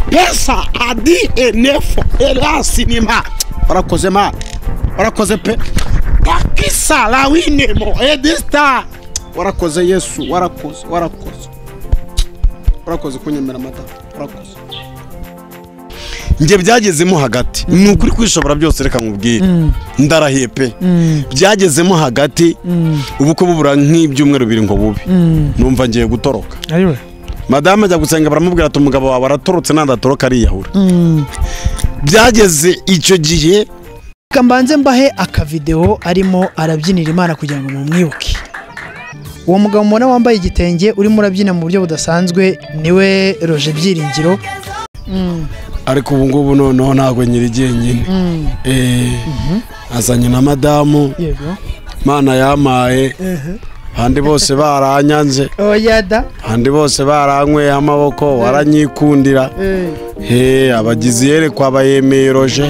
pesa adi enefo elasi ni ma warakoze ma warakoze pe pakisa la winemo edista warakoze yesu warakoze warakoze warakoze kunyemera mata warakoze njye byagezemo hagati ni ukuri kwishobora byose reka nkubwire ndarahiye pe byagezemo hagati ubukwe bubura nk'ibyumweru bibiri ngo bube numva ngiye gutoroka ariwe madamu ajya gusenga baramubwira ati umugabo wawe aratorotse nadatoroka ariyahura byageze icyo gihe reka mbanze mbahe akavidewo arimo arabyinira imana kugira ngo mumwibuke uwo mugabo mubona wambaye igitenge urimo urabyina mu buryo budasanzwe niwe roje byiringiro ariko ubu ngubu noneho ntabwo nyiri jyenyine Eh, azanye na madamu yego mana yamaye abandi bose baranyanze oya da abandi bose baranyweye amaboko baranyikundira he abagizi yerekwa abayemeye roje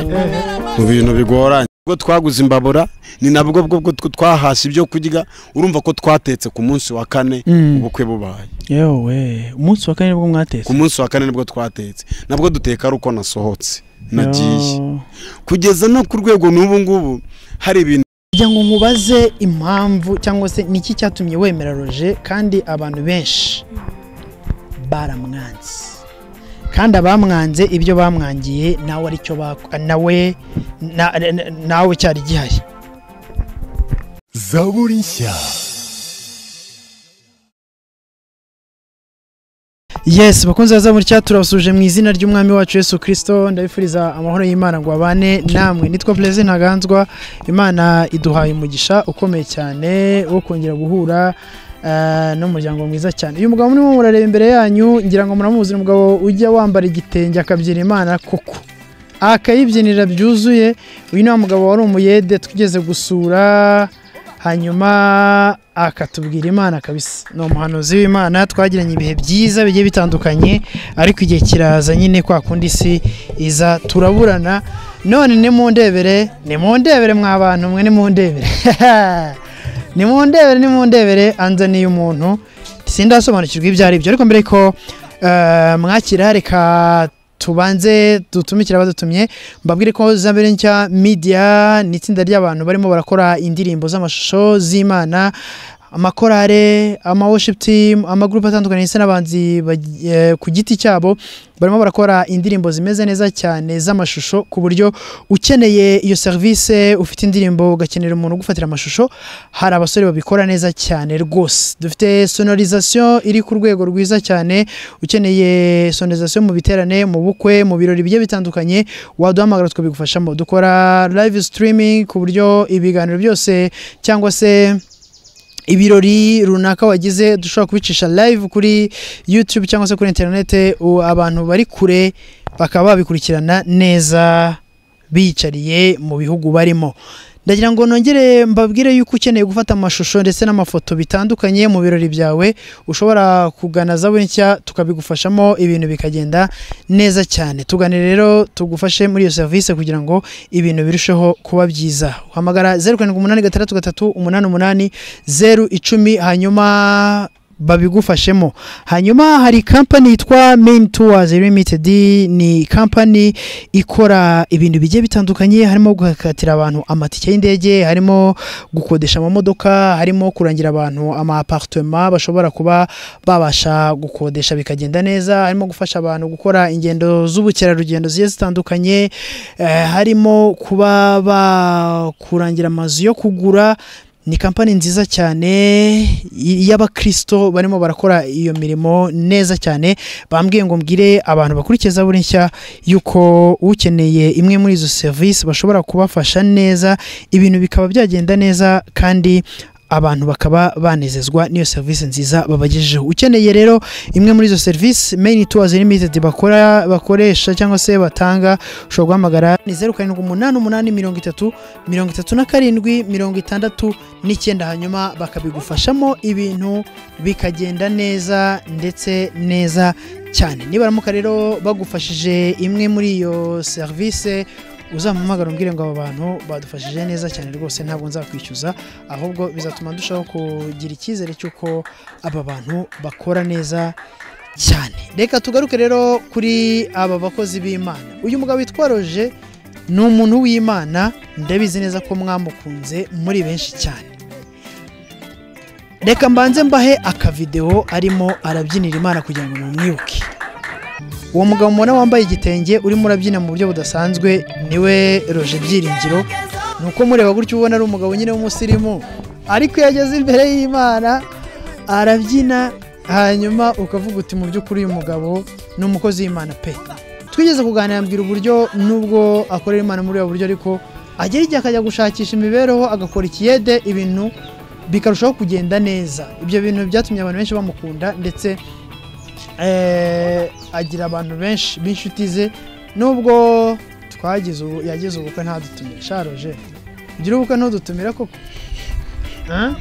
mu bintu bigoranye ubwo twaguze imbabura ni nabwo bwo bwo tw- twahashye ibyo kurya urumva ko twatetse ku munsi wa kane Mm. ubukwe bubaye yewe umunsi wa kane nibwo mwatetse ku munsi wa kane nibwo twatetse nabwo duteka ari uko nasohotse nagiye Yo. kugeza no ku rwego n'ubu ngubu hari ibintu kugira ngo nkubaze impamvu cyangwa se niki cyatumye wemera roje kandi abantu benshi baramwanze kandi abamwanze ibyo bamwangiye nawe aricyo bak- nawe na- na- nawe cyari gihari zaburi nshya yes bakunze baza muri cya turabasuje mu izina ry'umwami wacu Yesu kirisito ndabifuriza amahoro y'imana ngo abane namwe nitwa perezida ntaganzwa imana iduhaye umugisha ukomeye cyane wo kongera guhura eh, n'umuryango mwiza cyane uyu mugabo murimo murareba imbere yanyu ngira ngo muramuzi ni umugabo ujya wambara igitenge akabyina imana koko akayibyinira byuzuye uyu ni wa mugabo wari umuyede twigeze gusura hanyuma akatubwira imana kabisa ni umuhanuzi w'imana twagiranye ibihe byiza bigiye bitandukanye ariko igihe kiraza nyine kwa kundi isi iza turaburana none nimundebere nimundebere mwa bantu mwe nimundebere nimundebere nimundebere anzaniye umuntu sindasobanukirwa ibyo ari byo ariko mbere ko eh, mwakira reka tubanze dutumikira abadutumye mbabwire ko zabere nshya media ni itsinda ry'abantu barimo barakora indirimbo z'amashusho z'imana amakorale ama worship team amagurupe atandukanye ndetse n'abanzi bag- eh, ku giti cyabo barimo barakora indirimbo zimeze neza cyane z'amashusho ku buryo ukeneye iyo serivisi ufite indirimbo ugakenera umuntu ugufatira amashusho hari abasore babikora neza cyane rwose dufite sonorisation iri ku rwego rwiza cyane ukeneye sonorisation mu biterane mu bukwe mu birori bigiye bitandukanye waduhamagara tukabigufashamo dukora live streaming ku buryo ibiganiro byose cyangwa se ibirori runaka wagize dushobora kubicisha live kuri youtube cyangwa se kuri interinete u- abantu bari kure bakaba babikurikirana neza biyicariye mu bihugu barimo ndagira ngo nongere mbabwire yuko ukeneye gufata amashusho ndetse n'amafoto bitandukanye mu birori byawe ushobora kugana zawe nshya tukabigufashamo ibintu bikagenda neza cyane tugane rero tugufashe muri iyo serivisi kugira ngo ibintu birusheho kuba byiza uhamagara zeru karindwi umunani gatandatu gatatu umunani umunani zeru icumi hanyuma babigufashemo hanyuma hari kampani yitwa main tours limited ni kampani ikora ibintu bigiye bitandukanye harimo gukatira abantu amatike y'indege harimo gukodesha amamodoka harimo kurangira abantu ama apartment bashobora kuba babasha gukodesha bikagenda neza harimo gufasha abantu gukora ingendo z'ubukerarugendo zigiye zitandukanye eh, harimo kuba bakurangira amazu yo kugura ni kampani nziza cyane y- y'abakristo barimo barakora iyo mirimo neza cyane bambwiye ngo mbwire abantu bakurikiza buri nshya yuko ukeneye imwe muri izo serivisi bashobora kubafasha neza ibintu bikaba byagenda neza kandi abantu bakaba banezezwa n'iyo serivisi nziza babagejejeho ukeneye rero imwe muri izo serivisi main tours limited bakora bakoresha cyangwa se batanga ushobora guhamagara ni zeru karindwi umunani umunani mirongo itatu mirongo itatu na karindwi mirongo itandatu n'icyenda hanyuma bakabigufashamo ibintu bikagenda neza ndetse neza cyane nibaramuka rero bagufashije imwe muri iyo serivisi uzamuhamagara umbwire ngo aba bantu badufashije neza cyane rwose ntabwo nzakwishyuza ahubwo bizatuma ndushaho kugira icyizere cy'uko aba bantu bakora neza cyane reka tugaruke rero kuri aba bakozi b'imana uyu mugabo witwa roje ni umuntu w'imana ndabizi neza ko mwamukunze muri benshi cyane reka mbanze mbahe akavidewo arimo arabyinira imana kugira ngo mumwibuke uwo mugabo mubona wambaye igitenge urimo urabyina mu buryo budasanzwe niwe roje byiringiro ni uko mureba gutyo ubona ari umugabo nyine w'umusirimu ariko iyo ageze imbere y'imana arabyina hanyuma ukavuga uti mu by'ukuri uyu mugabo ni umukozi w'imana pe twigeze kuganira mbwira uburyo nubwo akorera imana muri ubu buryo ariko agera igihe akajya gushakisha imibereho agakora ikiyede ibintu bikarushaho kugenda neza ibyo bintu byatumye abantu benshi bamukunda ndetse eh, agira abantu benshi b'inshuti ze nubwo twagize ubu yagize ubukwe ntadutumire sharoje ugira ubukwe ntudutumire koko Ah?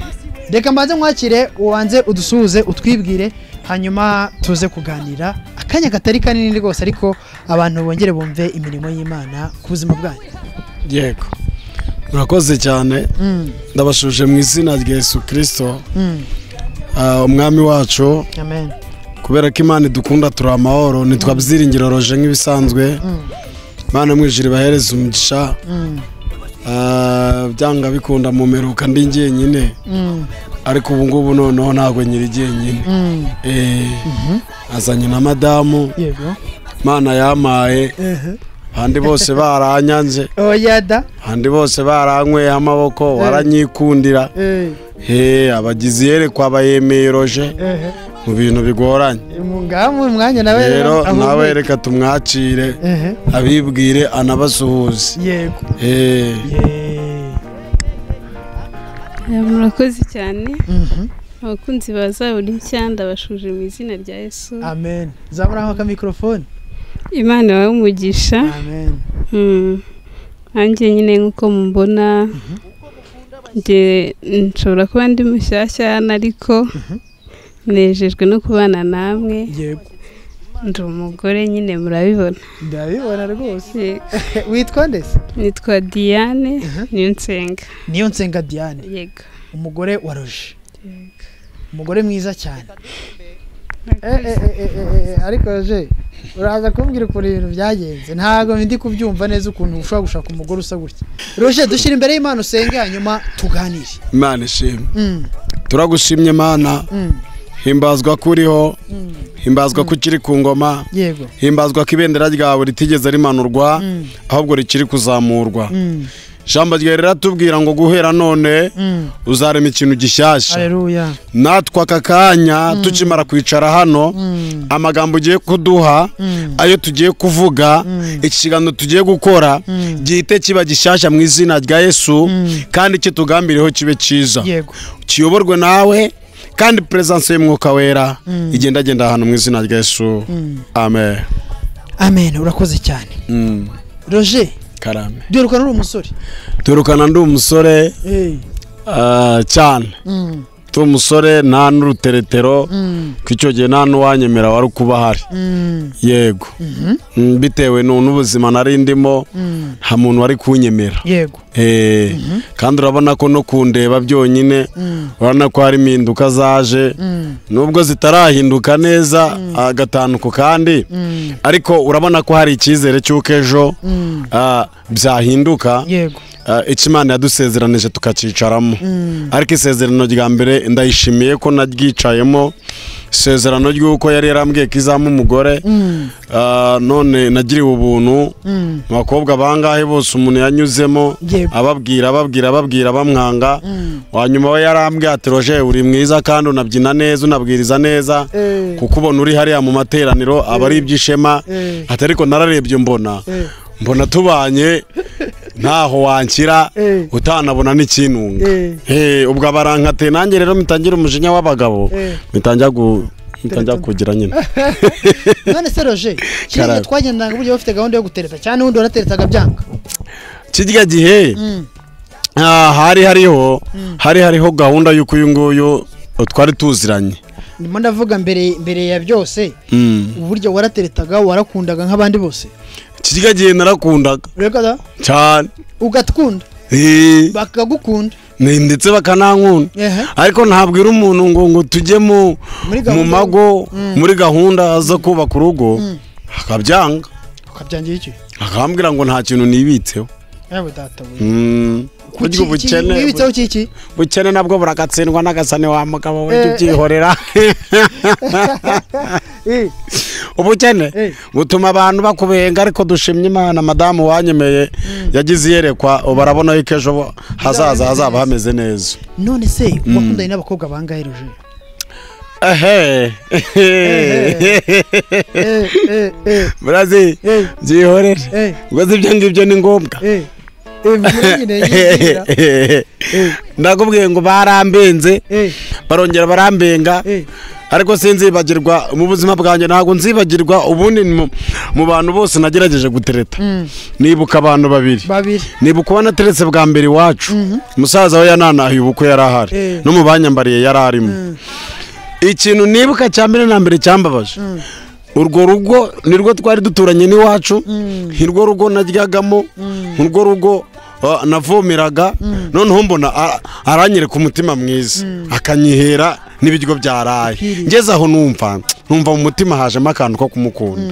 reka mbanze mwakire ubanze udusuhuze utwibwire hanyuma tuze kuganira akanya katari kanini rwose ariko abantu bongere bumve imirimo y'imana ku buzima bwanyu yego murakoze cyane Mm, ndabashuje mu izina rya yesu kirisito mm, ah, umwami wacu amen kubera ko imana idukunda turi amahoro ntitwabyiringiro roje nk'ibisanzwe Mm, imana mwijiri bahereza umugisha mm, ah, byanga bikunda mumeruka ndi jyenyine mm, ariko ubu ngubu noneho ntabwo nyiri jyenyine mm. Eh, azanye na madamu yego imana yampaye Ehe. abandi bose baranyanze oya da abandi bose baranyweyeho amaboko waranyikundira Eh, he abagizi yerekwa abayemeye roje ehe. mu bintu bigoranye Mu- ngaho mu mwanya nawe rero ahubwo- nawe reka tumwakire Ehe. abibwire anabasuhuze yego Eh, Yeee. murakoze cyane Mhm. abakunzi ba zaburi nshya ndabashuje mu izina rya yesu amen zaburaho aka mikorofone imana ibahe umugisha amen Mm. nanjye nyine nk'uko mubona njye nshobora kuba ndi mushyashya hano ariko nejejwe no kubana namwe yego ndi umugore nyine murabibona ndabibona rwose Eh, witwa ndese nitwa diane Mhm. niyo nsenga niyo nsenga diane yego umugore wa roje Yego. umugore mwiza cyane Eh, eh, eh, eh, eh, eh, ariko roje uraza kumbwira ukuntu ibintu byagenze ntabwo ndi kubyumva neza ukuntu ushobora gushaka umugore usa gutya roje dushyira imbere y'imana usenge hanyuma tuganire imana ishimwe Mm, turagushimye mana mm, himbazwa ko uriho mm. himbazwa ko ukiri ku ngoma yego himbazwa ko ibendera ryawe ritigeze rimanurwa Mm, ahubwo rikiri kuzamurwa mm, ijambo ryawe riratubwira ngo guhera none mm. uzarema ikintu gishyashya haleluya natwe aka kanya tukimara kwicara hano Mm, amagambo ugiye kuduha mm, ayo tugiye kuvuga Mm. ikiganiro tugiye gukora Mm. gihite kiba gishyashya mu izina rya yesu kandi kitugambiriyeho kibe cyiza yego kiyoborwe nawe kandi perezidansi y'umwuka wera igendagenda ahantu mu izina rya yesu amen amen urakoze cyane Mm. roje karame duherukana uri umusore turukana ndi umusore Eh, ah, cyane mm, ndi umusore nta n'uruteretero mm, ko icyo gihe nta n'uwanyemera wari kuba ahari mm, yego Mm, bitewe nu- n'ubuzima nari ndimo mm. nta muntu wari kunyemera yego Eh, kandi urabona ko no kundeba byonyine Mm. urabona ko hari impinduka zaje Mm, nubwo zitarahinduka neza agatanduko kandi mm, ariko urabona ko hari icyizere cy'uko ejo mm. ah, byahinduka yego ah, icyo imana yadusezeranije tukakicaramo Mm, ariko isezerano rya mbere ndayishimiye ko naryicayemo isezerano ry'uko yari yarambwiye ko izamo umugore mm, Ah, none nagiriwe ubuntu mm, abakobwa bangahe bose umuntu yanyuzemo Yego. ababwira ababwira ababwira bamwanga mm. wanyuma we yarambwiye ati roje uri mwiza kandi unabyina neza unabwiriza neza Eh, kuko ubona uri hariya mu materaniro aba ari iby'ishema eh, ati ariko nararebye mbona eh, mbona tubanye ntaho wanshyira Eh. utanabona n'ikintunga Eh. Eh, ubwo abarankate nanjye rero mitangira umujinya w'abagabo Eh. mitangira gu- mitangira kugira nyine none se roje kiriya Karame. twagendanaga uburyo bafite gahunda yo gutereta cyane ubundi warateretaga byanga kirya gihe Mm, Ah, hari hariho hari hariho gahunda y'uko uyu nguyu twari tuziranye ndimo ndavuga mbere mbere ya byose Mm. uburyo warateretaga warakundaga nk'abandi bose kirya gihe narakundaga reka da, cyane ugatwunda Eh, bakagukunda Ni- ndetse bakanankunda Ehe. ariko ntabwira umuntu ngo ngo tujye mu Muri mu gahunda- mago muri gahunda zo kubaka urugo akabyanga ukabyangira iki akambwira ngo nta kintu nibitseho yewe data we Mm. burya ubukene wibitseho kiki ubukene nabwo buragatsindwa n'agasane wa mugabo we jya ubyihorera Eh, ubukene Eh. butuma abantu bakubenga ariko dushimye imana madamu wanyemeye yagize iyerekwa ubu arabona yuko ejo bo- hazaza hazaba hameze neza none se wakundanye n'abakobwa bangahe ruje ehe Eh, eh, eh, burazi eh, byihorere eh, ubwo si ibyo ngibyo ni ngombwa eh, eh, mvura nyine yigira. ndakubwiye ngo barambenze Eh, barongera barambenga eh, ariko sinzibagirwa mu buzima bwanjye ntabwo nzibagirwa ubundi ni mu- mu bantu bose nagerageje gutereta mm, nibuka abantu babiri babiri nibuka uba nateretse bwa mbere iwacu umusaza we yananahiye ubukwe yari ahari Eh. no mu banyambariye yari arimo ikintu nibuka cya mbere na mbere cyambabaje urwo rugo nirwo twari duturanye n'iwacu nirwo rugo naryagamo nirwo rugo ah, navomeraga noneho mbona a- aranyereka umutima mwiza akanyihera n'ibiryo byaraye Ikwiriye. ngeze aho numva numva mu mutima hajemo akantu ko kumukunda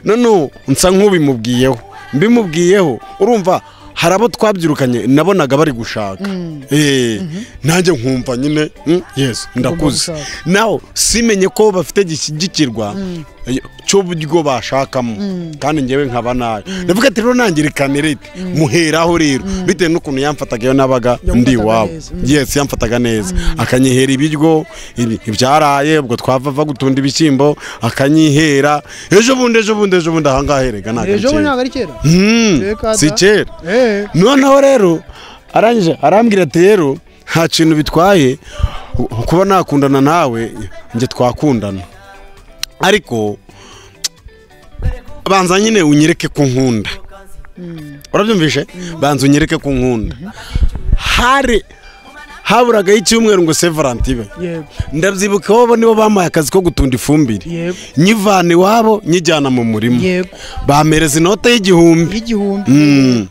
noneho nsa nk'ubimubwiyeho mbimubwiyeho urumva hari abo twabyirukanye nabonaga bari gushaka Eh, nanjye nkumva nyine mm, yes ndakuze gushaka. nawe simenye ko bafite gishyigikirwa cy'uburyo bashakamo kandi ngewe nkaba nayo ndavuga ati rero nangirikane rete muheraho rero bitewe n'ukuntu yamfataga iyo nabaga Yamufataga ndi iwabo neza. yes yamfataga neza akanyihera ibiryo ibi- ibyaraye ubwo twava gutunda ibishyimbo akanyihera ejo bundi ejo bundi ejo bundi ahangaha herega ntabwo ari ejo bundi kera ntabwo ari kera Hmm, Reka da. si kera Eh, noneho rero arangije arambwira ati rero nta kintu bitwaye ku- kuba nakundana nawe njye twakundana ariko banza nyine unyereke ku nkunda urabyumvishe banza unyereke ku nkunda hari haburagaho icyumweru ngo sevaranti ibe yego ndabyibuka iwabo nibo bamaye akazi ko gutunda ifumbire Yego. nyivana iwabo nyijyana mu murima yego bamereza inote y'igihumbi y'igihumbi Mm.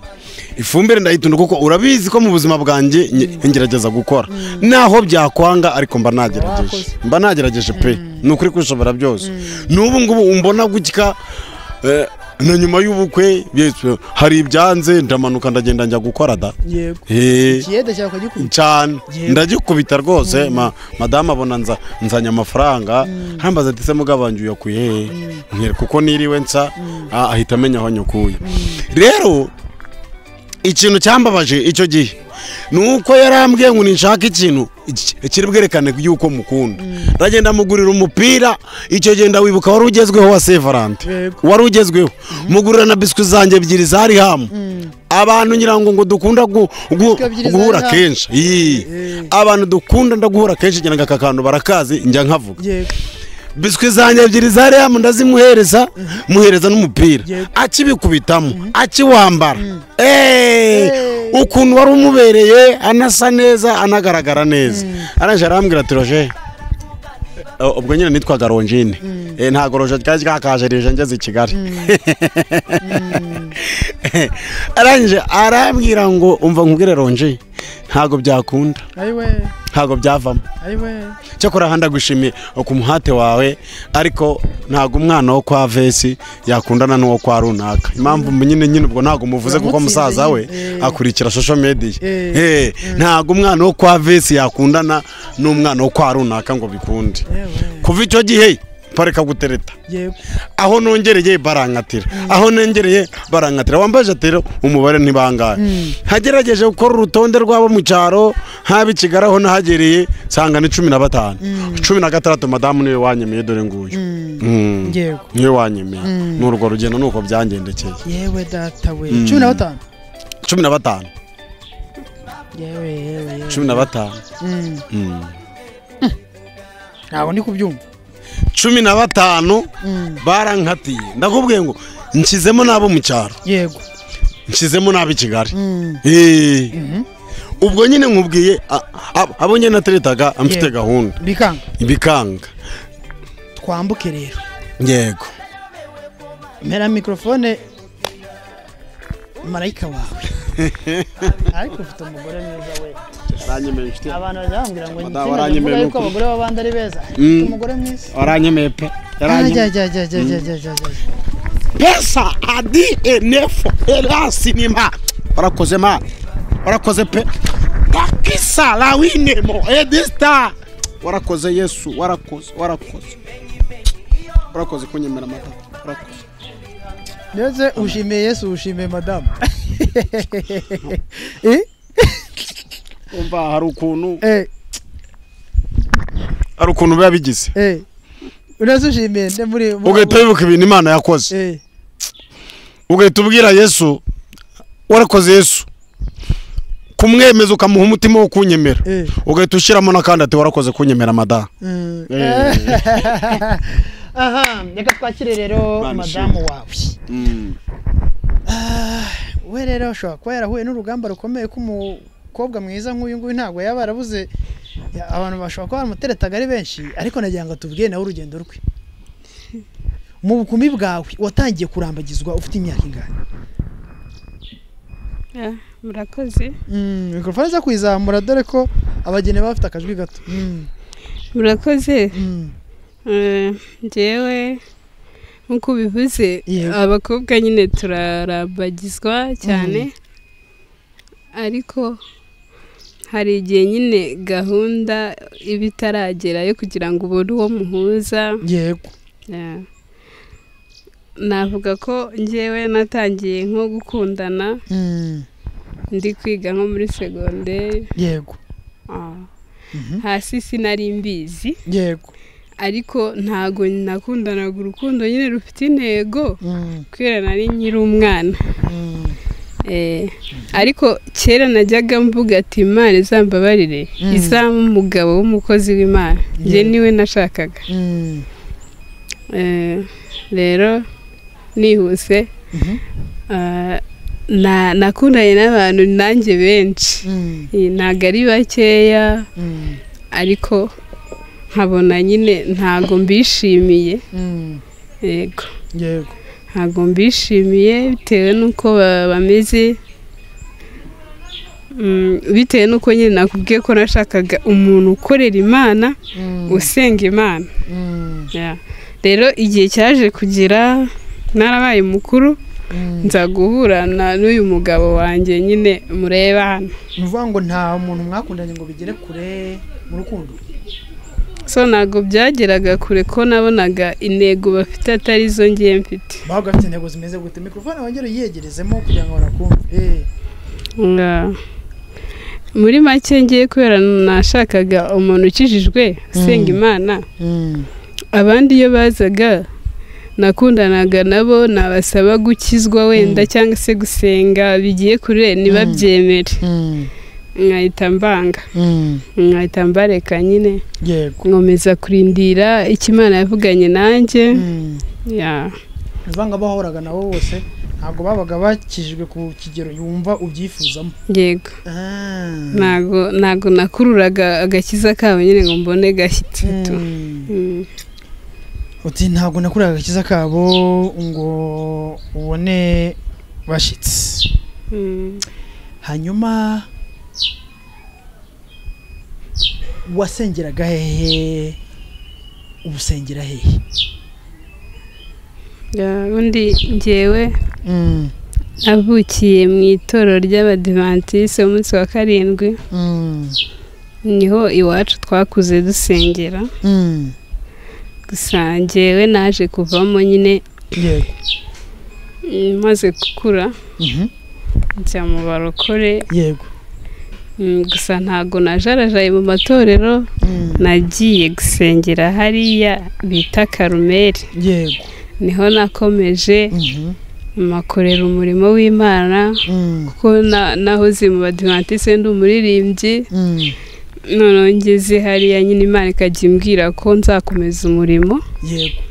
ifumbire ndayitunda kuko urabizi ko mu buzima bwanjye nye- ngerageza gukora naho byakwanga ariko mba nagerageje Wakoze. mba nagerageje pe ni ukuri kwishobora byose n'ubu ngubu umbona gutya eh, na nyuma y'ubukwe yesu, hari ibyanze ndamanuka ndagenda njya gukora da yego Eh, ikiyede cyawe ukagikunda cyane Yewe. ndagikubita rwose ma- madamu abona nza- nzanye amafaranga arambaza ati se mugabanje uyakuye he Nkwereka kuko niriwe nsa ah, ahita amenya aho nyukuye rero ikintu cyambabaje icyo gihe ni uko yarambwiye ngo ninshaka ikintu iki- kiri bwerekane yuko mukunda ndagenda mugurira umupira icyo gihe ndawibuka wari ugezweho wa sevarante Yego. wari ugezweho mugurira na biswi zanjye ebyiri zari hamu abantu ngira ngo ngo dukunda gu- gu- Biswi ebyiri guhura zari hamu. kenshi Iyi. abantu dukunda ndaguhura kenshi ngira ngo aka kantu barakazi njya nkavuga yego biswi zanjye ebyiri za reyamu ndazimuhereza muhereza n'umupira Yego. akibikubitamo akiwambara Eh, ukuntu wari umubereye anasa neza anagaragara neza arangije arambwira ati roje eh, ubwo nyine nitwaga ronjine Eh, ntabwo roje ryari ryakajerije ngeze i kigali arangije arambwira ngo umva nkubwire ronji ntabwo byakunda ayiwe ntabwo byavamo ayiwe cyakora ahandi agushimiye ku muhate wawe ariko ntabwo umwana wo kwa vesi yakundana n'uwo kwa runaka impamvu nyine nyine ubwo ntabwo muvuze kuko Uramutsinze musaza we nyine, eh. akurikira social media Eh, Eh, ntabwo umwana wo kwa vesi yakundana n'umwana wo kwa runaka ngo bikunde yewe kuva icyo gihe pareka gutereta yego aho nongereye barankatira aho nongereye barankatira wambaje ati rero umubare ntibangaye hagerageje gukora urutonde rw'abo mu cyaro haba i kigali aho nahagereye nsanga ni cumi na batanu cumi na gatandatu madamu niwe wanyemeye dore nguyu Mm. yego niwe wanyemeye ni urwo rugendo nuko byangendekeye yewe data we cumi na batanu cumi na batanu yewe yewe yewe cumi na batanu Mm. Mm. ntabwo ndi kubyumva cumi na batanu barankatiye ndakubwiye ngo nshyizemo n'abo mu cyaro yego nshyizemo n'abo i kigali Mm. Eh. ubwo nyine nkubwiye a- a- abo nyine nateretaga mfite Yego. gahunda bikanga ibikanga twambuke rero yego mpera mikorofone marayika wawe ariko ufite umugore mwiza we aranyemeye inshuti abantu bajya bambwira ngo Madamu nsinda aranyemeye ndavuga yuko n'ukuri. abagore b'abandi ari beza Mm. Ufite umugore mwiza waranyemeye pe ajya yaranyemeye ajya ajya ajya ajya ajya ajya pesa adi enefo erasi nima warakoze ma warakoze pe dakisa lawinemo edista warakoze yesu warakoze warakoze warakoze kunyemera mata warakoze ndetse ushimiye yesu ushimiye madamu umva hari ukuntu eh hari ukuntu biba bigize eh unase ushimiye nde muri muri- ugahita wibuka ibintu imana yakoze eh ugahita ubwira yesu warakoze yesu kumwemeza ukamuha umutima wo kunyemera eh ugahita ushyiramo n'akandi ati warakoze kunyemera madamu Mm. Eh. aha reka twakire rero Imana madamu ishimwe. wawe Ah, we rero ashobora kuba yarahuye n'urugamba rukomeye k'umukobwa mwiza nk'uyu nguyu ntabwo yaba yarabuze ya- abantu bashobora kuba baramuteretaga ari benshi ariko nagira ngo tubwire nawe urugendo rwe mu bukumi bwawe watangiye kurambagizwa ufite imyaka ingana Ah, murakoze Mm, mikorofone zo kuyizamura dore ko abageni baba bafite akajwi gato Mm, murakoze mm. Eh, njyewe nk'uko ubivuze Yego. abakobwa nyine turarambagizwa cyane ariko hari igihe nyine gahunda iba itaragera yo kugira ngo ubone uwo muhuza yego Yeah. navuga ko njyewe natangiye nko gukundana Mm, ndi kwiga nko muri segonderi yego Ah. Mhm. hasi sinari mbizi yego ariko ntago nakundanaga urukundo nyine rufite intego Mm, kubera nari nkiri umwana mm, Eh, ariko kera najyaga mvuga ati imana izambabarire Mm. izampa umugabo w'umukozi w'imana njye Yeah. niwe nashakaga mm. Eh, rero nihuse Mhm. ah, na- nakundanye n'abantu nanjye benshi Mm, Eh, ntago ari bakeya mm, ariko nkabona nyine ntago mbishimiye mm. yego yego ntabwo mbishimiye bitewe n'uko ba- bameze Mm, bitewe n'uko nyine nakubwiye ko nashakaga umuntu ukorera imana Mm, usenga imana mm, Yeah. rero igihe cyaje kugira narabaye mukuru mm. nza guhura na- n'uyu mugabo wanjye nyine mureba hano ni ukuvuga ngo nta muntu mwakundanye ngo bigere kure mu rukundo so ntabwo byageraga kure ko nabonaga intego bafite atari zo ngiye mfite bahubwo bafite intego zimeze gute mikorofone wongere uyegerezemo kugira ngo banakumve Nga- muri make ngiye kubera nashakaga umuntu ukijijwe usenga Mm. imana abandi iyo bazaga nakundanaga nabo nabasaba gukizwa wenda cyangwa se gusenga bigiye kure ntibabyemere nkahita mbanga nkahita mbareka nyine yego nkomeza kurindira icyo imana yavuganye nanjye ni ya ukuvuga ngo abahoraga nabo bose ntabwo babaga bakijijwe ku kigero yumva ubyifuzamo yego ntago ntago nakururaga agakiza kabo nyine ngo mbone gashyitsi tu Mm. Mm. uti ntabwo nakuriraga agakiza kabo ngo ubone bashyitsi Mm. hanyuma wasengeraga hehe ubusengera hehe Ya, undi njyewe mm, navukiye mu itorero ry'abadivantisite umunsi wa karindwi mm, niho iwacu twakuze dusengera mm. gusa njyewe naje kuvamo nyine yego mm, maze gukura Mhm, njya mu barokore yego mm, gusa ntago najarajaye mu matorero mm, nagiye gusengera hariya bita karumeri yego niho nakomeje Mhm, makorera umurimo w'imana mm, kuko na- nahoze mu badivantisite ndi umuririmbyi mm. noneho ngeze hariya nyine imana ikajya imbwira ko nzakomeza umurimo yego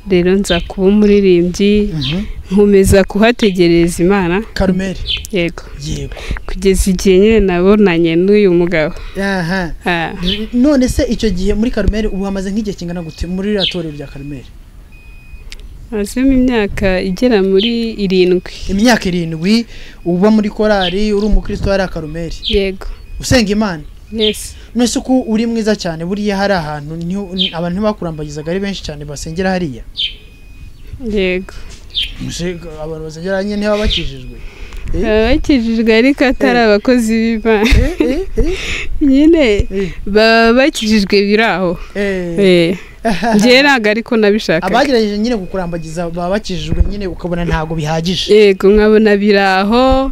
rero nza kuba umuririmbyi Mhm. nkomeza kuhategereza imana karumeri yego yego kugeza igihe nyine nabonanye n'uyu mugabo aha Ah, N- none se icyo gihe muri karumeri ubu hamaze nk'igihe kingana gute muri iriya torero rya karumeri mazemo imyaka igera muri irindwi imyaka irindwi uba muri korari uri umukristo hariya karumeri yego usenga imana yesi mwese uko uri mwiza cyane buriya hari ahantu niho- ni- abantu ntibakurambagizaga ari benshi cyane basengera hariya yego Mbese abantu basengera hariya ntibaba bakijijwe Eh. baba bakijijwe ariko atari Eh. abakozi b'imana Eh, eh, eh, nyine eh, baba bakijijwe biri aho eh. Eh, njyewe ntabwo ariko nabishaka abagerageje nyine kukurambagiza baba bakijijwe nyine ukabona ntabwo bihagije yego nkabona biri aho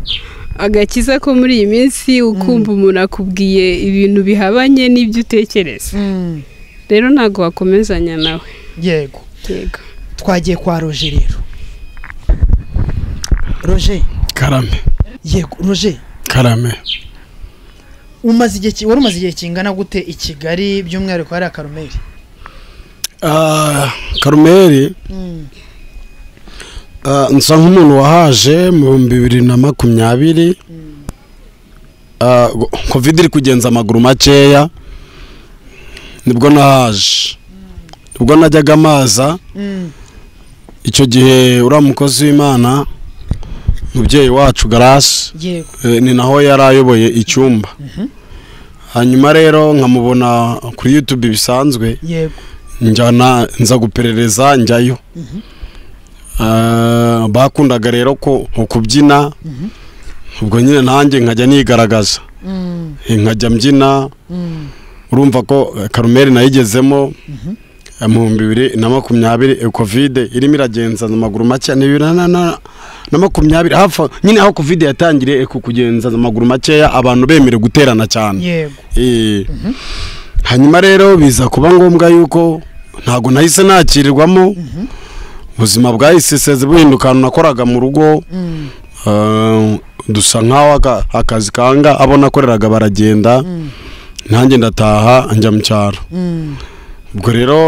agakiza ko muri iyi minsi ukumva umuntu akubwiye ibintu bihabanye n'ibyo utekereza Mm, rero ntabwo wakomezanya nawe yego yego twagiye kwa roje rero roje karame yego roje karame umaze igihe ki- wari umaze igihe kingana gute i kigali by'umwihariko hariya karumeri Ah, karumeri ah, nsa nk'umuntu wahaje mu bihumbi bibiri na makumyabiri Ah, go- covid iri kugenza amaguru makeya nibwo nahaje nibwo najyaga amaza Mm, icyo gihe uriya mukozi w'imana mubyeyi wacu garasi yego eh, ni naho yari ayoboye icyumba hanyuma rero nkamubona kuri yutube bisanzwe yego njyana nza guperereza njyayo Ah, bakundaga rero ko nko kubyina ubwo nyine nanjye nkajya nigaragaza Mm, Eh, nkajya mbyina mm, urumva ko eh, karumeri nayigezemo eh, mu bihumbi bibiri na makumyabiri eh, kovide irimo iragenza amaguru makeya ni bibiri na- na- na makumyabiri hafi aho- nyine aho kovide yatangiriye eh, ku kugenza amaguru makeya abantu bemerewe guterana cyane yego Eh, hanyuma rero biza kuba ngombwa yuko ntabwo nahise nakirirwamo ubuzima bwahiseseze buhinduka ahantu nakoraga mu rugo Mm, eh, dusa nk'aho aka- akazi kanga abo nakoreraga baragenda nanjye ndataha njya mu cyaro mm, ubwo rero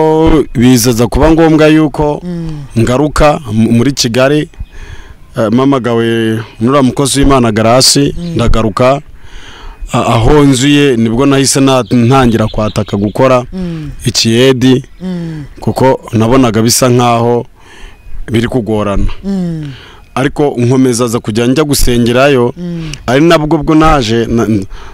bizaza kuba ngombwa yuko mm, ngaruka mu- muri kigali eh, mpamagawe nuriya mukozi w'imana garasi ndagaruka a- aho nzuye nibwo nahise na- ntangira kwataka gukora mm, ikiyedi mm, kuko nabonaga bisa nk'aho biri kugorana mm, ariko nkomeza aza kujya njya gusengerayo ari nabwo bwo naje na-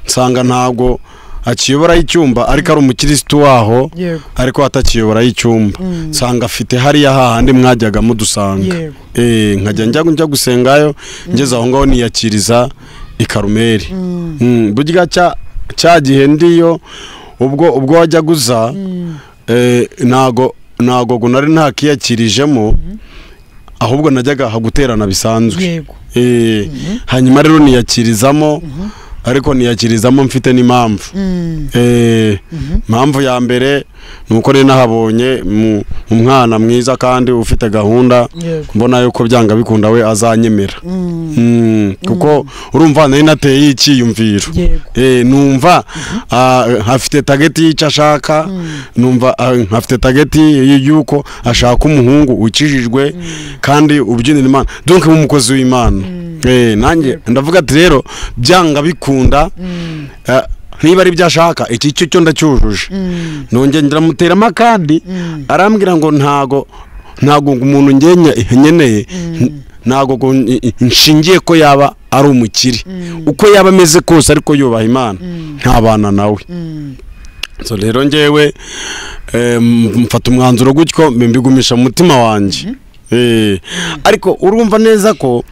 nsanga ntabwo akiyoboraho icyumba ariko ari umukirisitu waho yego ariko atakiyoboraho icyumba nsanga afite hariya hahandi mwajyaga mudusanga Yego. Eh, nkajya njya njya gusengayo ngeze aho ngaho niyakiriza i karumeri Mm, burya cya cya gihe ndiyo ubwo ubwo wajyaga uza eh, ntago ntago ngo nari ntakiyakirijemo ahubwo najyaga haguterana bisanzwe yego Eh, hanyuma rero niyakirizamo ariko niyakirizamo mfite n'impamvu Mm, Eh, impamvu ya mbere ni uko rero nahabonye mu- umwana mwiza kandi ufite gahunda yego mbona yuko byanga bikunda we azanyemera Mm, Mm, kuko urumva nari nateye icyiyumviro yego Eh, numva ah, afite tageti y'icyo ashaka numva ah, afite tageti y- y'uko ashaka umuhungu ukijijwe kandi ubyinira imana donc nk'umukozi w'imana Eh, nanjye ndavuga ati rero byanga bikunda eh, niba ari byo ashaka iki cyo cyo ndacyujuje Mm, nongera ndamuteramo akandi mm, arambwira ngo ntago ntago ngo umuntu njye nkeneye ntago ngo n- nshingiye ko yaba ari umukire uko yaba ameze kose ariko yubaha imana ntabana nawe mm, so rero ngewe eh, mfata umwanzuro gutyo mbigumisha mu mutima wanjye Eh, ariko urumva neza ko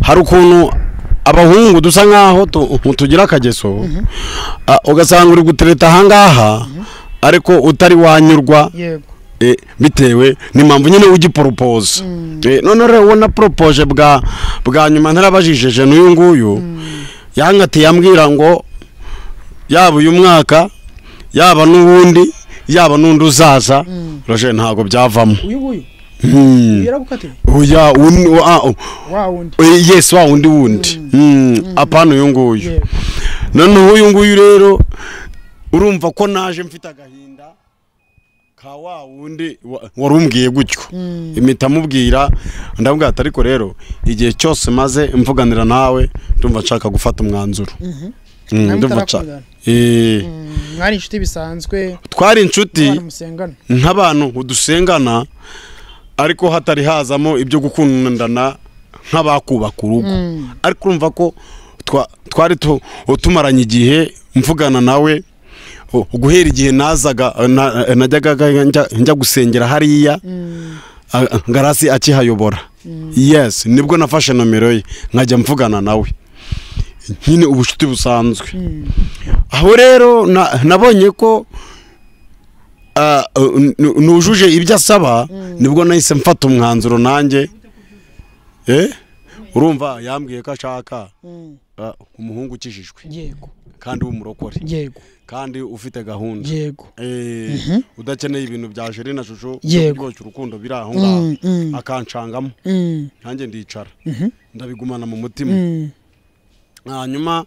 hari ukuntu abahungu dusa nk'aho tu- tugira akageso Ah, ugasanga uri gutereta ahangaha ariko utari wanyurwa yego eh, bitewe n'impamvu nyine ugiporopoza Eh, none rero ubona poropoje bwa bwa nyuma ntarabajijije n'uyu nguyu yankatiye yambwira ngo yaba uyu mwaka yaba n'uwundi yaba n'undi uzaza roje ntabwo byavamo uyu nguyu Hmm. yaragukatiye oya un- wa- ah, wa wundi eh, yes wa wundi wundi Hmm, apana uyu nguyu yego noneho uyu nguyu rero urumva ko naje mfite agahinda ka wa wundi wa- wari umbwiye gutyo impita amubwira ndabwira ati ariko rero igihe cyose maze mvuganira nawe ndumva nshaka gufata umwanzuro Mm, Namwe ndumva nshaka mutarakundana? Eh, Mm, mwari inshuti bisanzwe twari inshuti abantu musengana nk'abantu udusengana ariko hatari hazamo ibyo gukundana nk'abakubaka urugo ariko urumva ko twa- twari tu- tumaranye igihe mvugana nawe u- guhera igihe nazaga na- najyaga njya- njya gusengera hariya a- ngarasi akihayobora yes nibwo nafashe nomero ye nkajya mvugana nawe nyine ubucuti busanzwe aho rero na- nabonye ko ah, n- nujuje ibyo asaba nibwo nahise mfata umwanzuro nanjye eh urumva yambwiye ko ashaka ah, umuhungu ukijijwe yego kandi w'umurokore yego kandi ufite gahunda yego Eh, udakeneye ibintu bya jeri na shusho Yego. byo kuryoshya urukundo biri aho ngaho Mm, mm. akancangamo Mm, nanjye ndicara mhm, ndabigumana mu mutima mm, hanyuma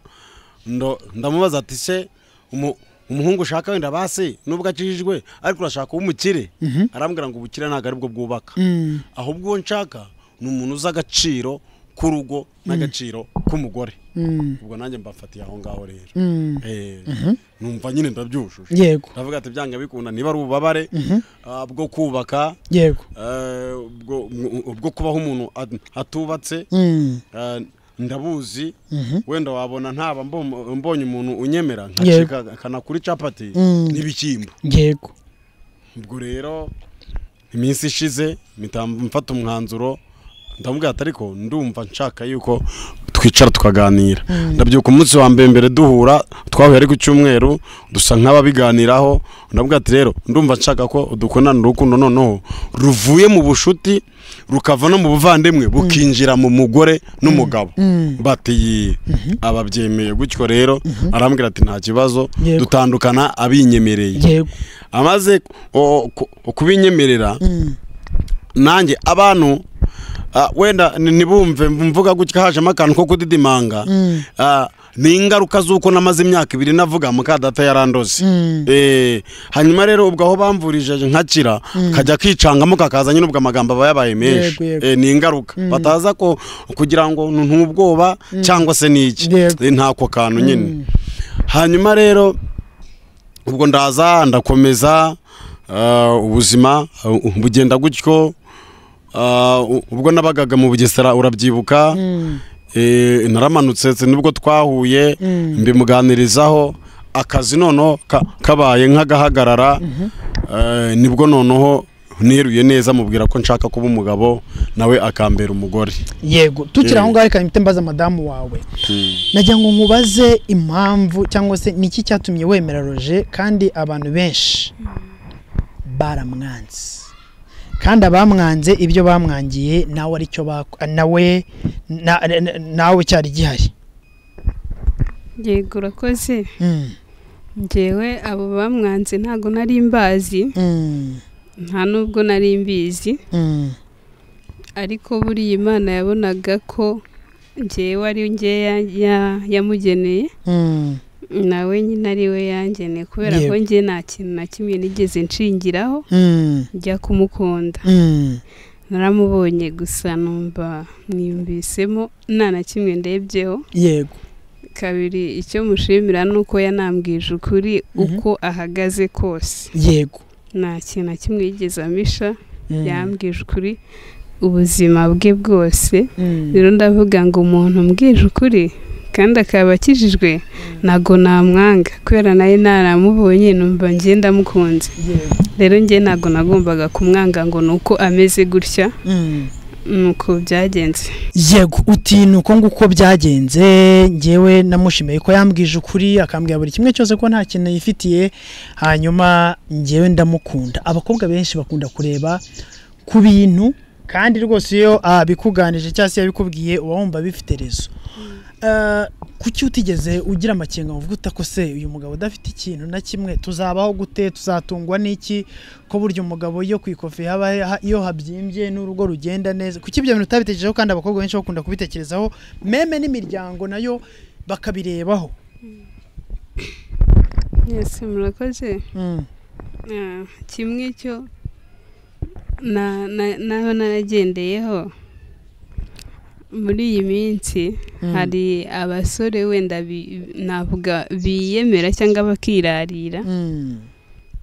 ndo- ndamubaza ati se umu- umuhungu ushaka wenda basi nubwo akijijwe ariko urashaka umukire arambwira ngo ubukire ntabwo aribwo bwubaka mm, ahubwo uwo nshaka ni umuntu uzi agaciro k'urugo n'agaciro k'umugore mm, ubwo nanjye mbafatiye aho ngaho rero mm. Eh, numva nyine ndabyujuje yego ndavuga ati byanga bikunda niba ari ububabare ah, bwo kubaka yego eh, bwo- bwo kubaho umuntu at- atubatse Mm, Eh, ndabuzi Mhm. wenda wabona ntaba mbom- mbonye umuntu unyemera Yego. nkacika akanakura capati Mm. n'ibishyimbo yego ubwo rero iminsi ishize mpita mfata umwanzuro ndamubwira ati ariko ndumva nshaka yuko twicara tukaganira ndabyuka umunsi wa mbere mbere duhura twahuye ari ku cyumweru dusa nk'ababiganiraho ndamubwira ati rero ndumva nshaka ko dukundana urukundo noneho ruvuye mu bushuti rukava no mu buvandimwe bukinjira mu mugore n'umugabo bati "Yee." ababyemeye gutyo rero arambwira ati nta kibazo Yego. dutandukana abinyemereye yego amaze o- ku- kubinyemerera Mm, nanjye abantu ah, wenda ni- ntibumve mvuga gutya hajemo akantu ko kudidimanga Mm. Ah, ni ingaruka z'uko namaze imyaka ibiri navuga mukadata yarandoze Mm. Eh, hanyuma rero ubwo aho bamvurije nkakira kajya kicangamo kakaza nyine ubwo amagambo aba yabaye menshi Yego, yego. Eh, ni ingaruka bataza ko kugira ngo nu- ntubwoba cyangwa se n'iki Yego. Eh, ntako kantu nyine hanyuma rero ubwo ndaza ndakomeza ah, ubuzima ah, bugenda gutyo Ah, u- ubwo nabagaga mu bugesera urabyibuka Eh, naramanutse ndetse nibwo twahuye mbimuganirizaho akazi noneho ka- kabaye nk'agahagarara Eh, nibwo noneho neruye neza mubwira ko nshaka kuba umugabo nawe akambera umugore yego tukiri aho ngaho reka mpite mbaza madamu wawe nagira ngo nkubaze impamvu cyangwa se niki cyatumye wemera roje kandi abantu benshi baramwanze kandi abamwanze ibyo bamwangiye nawe aricyo bako- nawe na- na- na- nawe cyari gihari yego urakoze Mm, njyewe abo bamwanze ntabwo nari mbazi mm, nta nubwo nari mbizi mm, ariko buriya imana yabonaga ko njyewe ari njye ya- ya- yamugeneye mm, nawe nyine ari we yangeneye kubera ko Yego. njye nta kintu na kimwe nigeze nshingiraho mm, njya kumukunda mm, naramubonye gusa numva mwiyumvisemo nta na kimwe ndebyeho yego kabiri icyo mushimira ni uko yanambwije ukuri uko ahagaze kose yego nta kintu na kimwe yigeze amisha Mm, yambwije ukuri ubuzima bwe bwose mm, rero ndavuga ngo umuntu umbwije ukuri kandi akaba akijijwe ntabwo namwanga kubera nawe naramubonye numva njye ndamukunze yego rero njye ntabwo nagombaga kumwanga ngo ni uko ameze gutya mm. nuko byagenze yego uti ni uko nguko byagenze ngewe namushimiye ko yambwije ukuri akambwira buri kimwe cyose ko nta kintu yifitiye hanyuma ngewe ndamukunda abakobwa benshi bakunda kureba ku bintu kandi rwose iyo abikuganije cyangwa se yabikubwiye uba wumva bifite rezo Eh, kuki utigeze ugira amakenga uvuga utako se uyu mugabo udafite ikintu na kimwe tuzabaho gute tuzatungwa n'iki ko burya umugabo iyo ku ikofi haba ha- iyo habyimbye n'urugo rugenda neza kuki ibyo bintu utabitekerejeho kandi abakobwa benshi bakunda kubitekerezaho meme n'imiryango nayo bakabirebaho mwese murakoze Mm, Ah, kimwe cyo na- na- naho naragendeyeho muri iyi minsi mm, hari abasore wenda bi- navuga biyemera cyangwa bakirarira mm,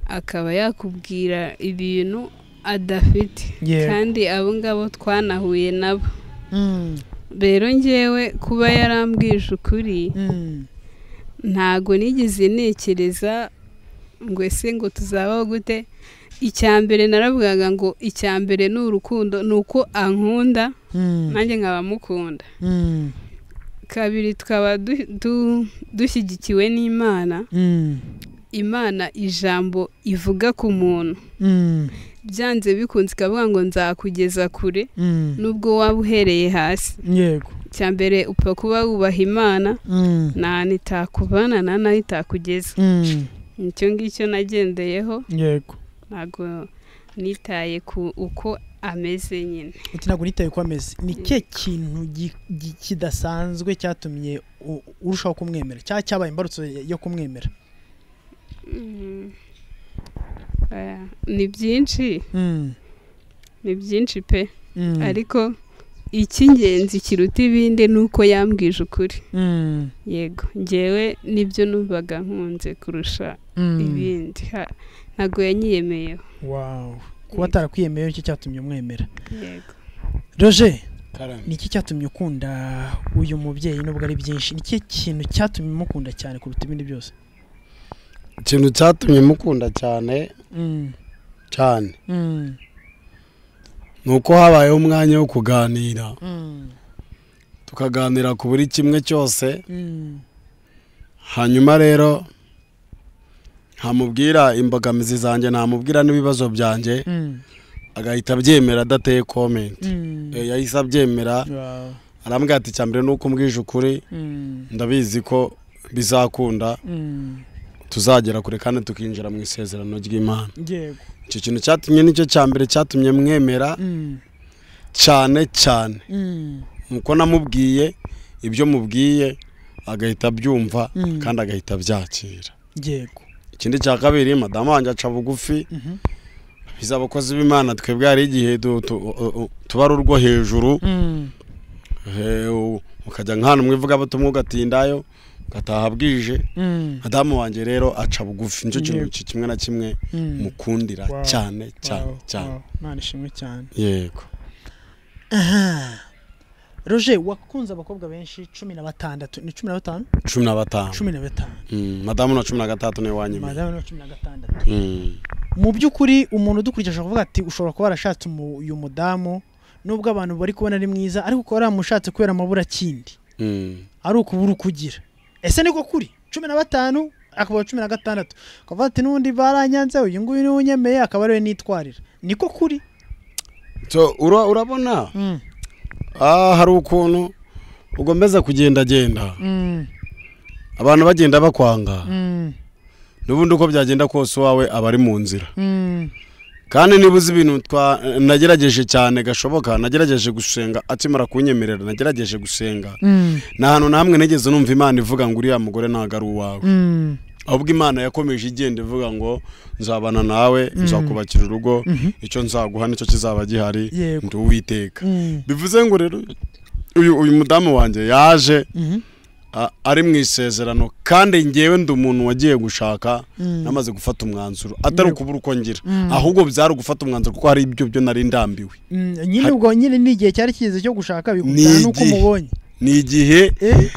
akaba yakubwira ibintu adafite Yego. kandi abo ngabo twanahuye nabo mm, rero ngewe kuba yarambwije ukuri Mm. ntago nigeze ntekereza ngo ese ngo tuzabaho gute icya mbere naravugaga ngo icya mbere ni urukundo ni uko ankunda Mm. nanjye nkaba mukunda Mm. kabiri tukaba du- du- dushyigikiwe n'imana Mm. imana ijambo ivuga ku muntu Mm. byanze bikunze ikavuga ngo nzakugeza kure Mm. nubwo waba uhereye hasi yego icya mbere upfa kuba wubaha imana Mm. nta ntitakubana nta naho itakugeza Mm. icyo ngicyo nagendeyeho yego ntabwo nitaye ku uko ameze nyine uti ntabwo nitaye ko ameze ni cye kintu gi- gi- kidasanzwe cyatumye u- urushaho kumwemera cyangwa cyabaye imbarutso yo kumwemera Mm. Oya, ni byinshi Mm. ni byinshi pe Mm. ariko icy'ingenzi kiruta ibindi ni uko yambwije ukuri Mm. yego ngewe nibyo numvaga nkunze kurusha Mm. ibindi Ha- ntabwo yanyiyemeyeho Wow. kuba Yego. atarakwiyemeyeho cyo cyatumye umwemera yego roger karame ni iki cyatumye ukunda uyu mubyeyi nubwo ari byinshi ni ikihe kintu cyatumye umukunda cyane kuruta ibindi byose ikintu cyatumye mukunda cyane Mm. cyane Mm. ni uko habayeho umwanya wo kuganira Mm. tukaganira ku buri kimwe cyose Mm. hanyuma rero ntamubwira imbogamizi zanjye ntamubwira n'ibibazo byanjye Mm. agahita abyemera adateye komenti Mm. Eh, yahise abyemera Wow. arambwira ati mbere ni uko umbwije ukuri Mm. ndabizi ko bizakunda Mm. tuzagera kure kandi tukinjira mu isezerano ry'imana yego icyo kintu cyatumye nicyo cya mbere cyatumye mwemera Mm. cyane cyane Mm. nuko namubwiye ibyo mubwiye agahita abyumva Mm. kandi agahita abyakira yego ikindi cya kabiri madamu wanjye aca bugufi Mhm. biza abakozi b'imana twebwe hari igihe du- tu- u- u- tuba ari urwo hejuru Mm. eh, u- ukajya nk'ahantu mwivugabutumwa ugatindayo ugataha bwije Mm. madamu wanjye rero aca bugufi nicyo kintu Yego. ki- kimwe na kimwe Mm. mukundira Wow. cyane cyane Wow, cyane wow. Imana ishimwe cyane yego aha roger wakunze abakobwa benshi cumi na batandatu ni cumi na batanu cumi na batanu cumi na batanu Mm, madamu na cumi na gatandatu niwe wanyemeye madamu ni cumi na gatandatu Mm, mu by'ukuri umuntu udukurikije ashobora kuvuga ati ushobora kuba warashatse umu- uyu mudamu nubwo abantu bari kubona ari mwiza ariko ukaba waramushatse kubera amaburakindi mm. ari ukubura uko ugira ese niko kuri cumi na batanu akaba cumi na gatandatu ukavuga ati n'ubundi baranyanze uyu nguyu niwe unyemeye akaba ariwe nitwarira niko kuri So, ura- urabona ah, hari ukuntu ugomeza kugendagenda abantu bagenda bakwanga n'ubundi uko byagenda kose uwawe aba ari mu nzira kandi niba uzi ibintu twa- nagerageje cyane gashoboka nagerageje gusenga akimara kunyemerera nagerageje gusenga nta hantu na hamwe nigeze numva imana ivuga ngo uriya mugore ntabwo ari uwawe ahubwo imana yakomeje igenda ivuga ngo nzabana nawe nzakubakira urugo icyo nzaguha nicyo kizaba gihari Yego. ndi uwiteka bivuze ngo rero uyu uyu mudamu wanjye yaje a- ari mu isezerano kandi ngewe ndi umuntu wagiye gushaka namaze gufata umwanzuro atari ukubura uko ngira ahubwo byari ugufata umwanzuro kuko hari ibyo byo nari ndambiwe nyine ubwo nyine ni igihe cyari kigeze cyo gushaka bigutana Ni n'uko igihe. umubonye ni igihe Eh?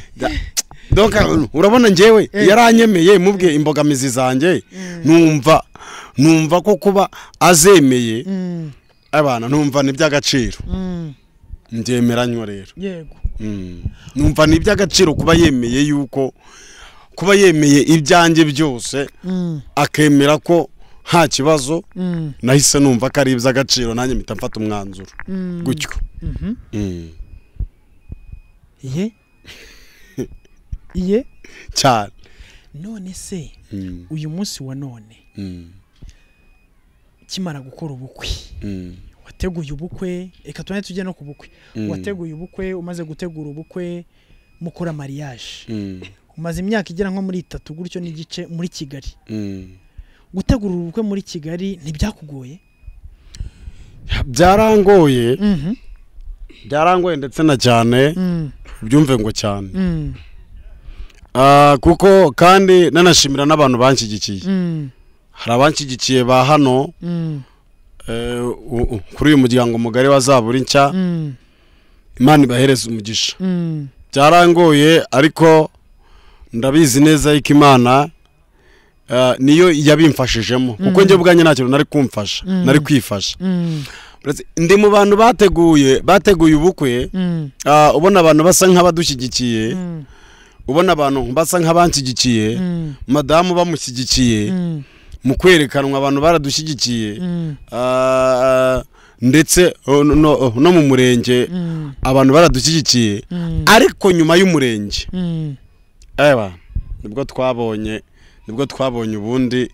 donc urabona ngewe Eh. yaranyemeye mubwiye imbogamizi zanjye numva numva ko kuba azemeye Mm, abana numva ni iby'agaciro mm, ndyemera nnyo rero yego Mm. numva ni iby'agaciro kuba yemeye yuko kuba yemeye ibyanjye byose Mm, akemera ko nta kibazo mm, nahise numva ko ari iby'agaciro nanjye mpita mfata umwanzuro mm. gutyo Mhm. Mm. Iye? Iye? cyane none se Mm, uyu munsi wa none mm, ukimara gukora ubukwe mm, wateguye ubukwe reka tubone tujye no ku bukwe Mm. wateguye ubukwe umaze gutegura ubukwe mukora mariage mm, umaze imyaka igera nko muri itatu gutyo n'igice muri kigali mm. gutegura ubukwe muri kigali ntibyakugoye byarangoye Mhm. byarangoye ndetse na cyane Mm, byumve ngo cyane mm, Ah, kuko kandi nanashimira n'abantu banshyigikiye mm, hari abanshyigikiye ba hano mm, eh, u- u- kuri uyu muryango mugari wa zaburi nshya mm, imana ibahereze umugisha Mm. byarangoye ariko ndabizi neza yuko imana eh, niyo yabimfashijemo kuko njye ubwanjye nta kintu nari kumfasha nari kwifasha Mm. Uretse- ndi mu bantu bateguye bateguye ubukwe Mm. ah, ubona abantu basa nk'abadushyigikiye Mm. ubona abantu basa nk'abanshyigikiye Mm. madamu bamushyigikiye Mm. mu kwerekanwa abantu baradushyigikiye Mm. ah, ndetse oh, no- no no mu murenge Mm. abantu baradushyigikiye Mm. ariko nyuma y'umurenge Mm. eba nibwo twabonye nibwo twabonye ubundi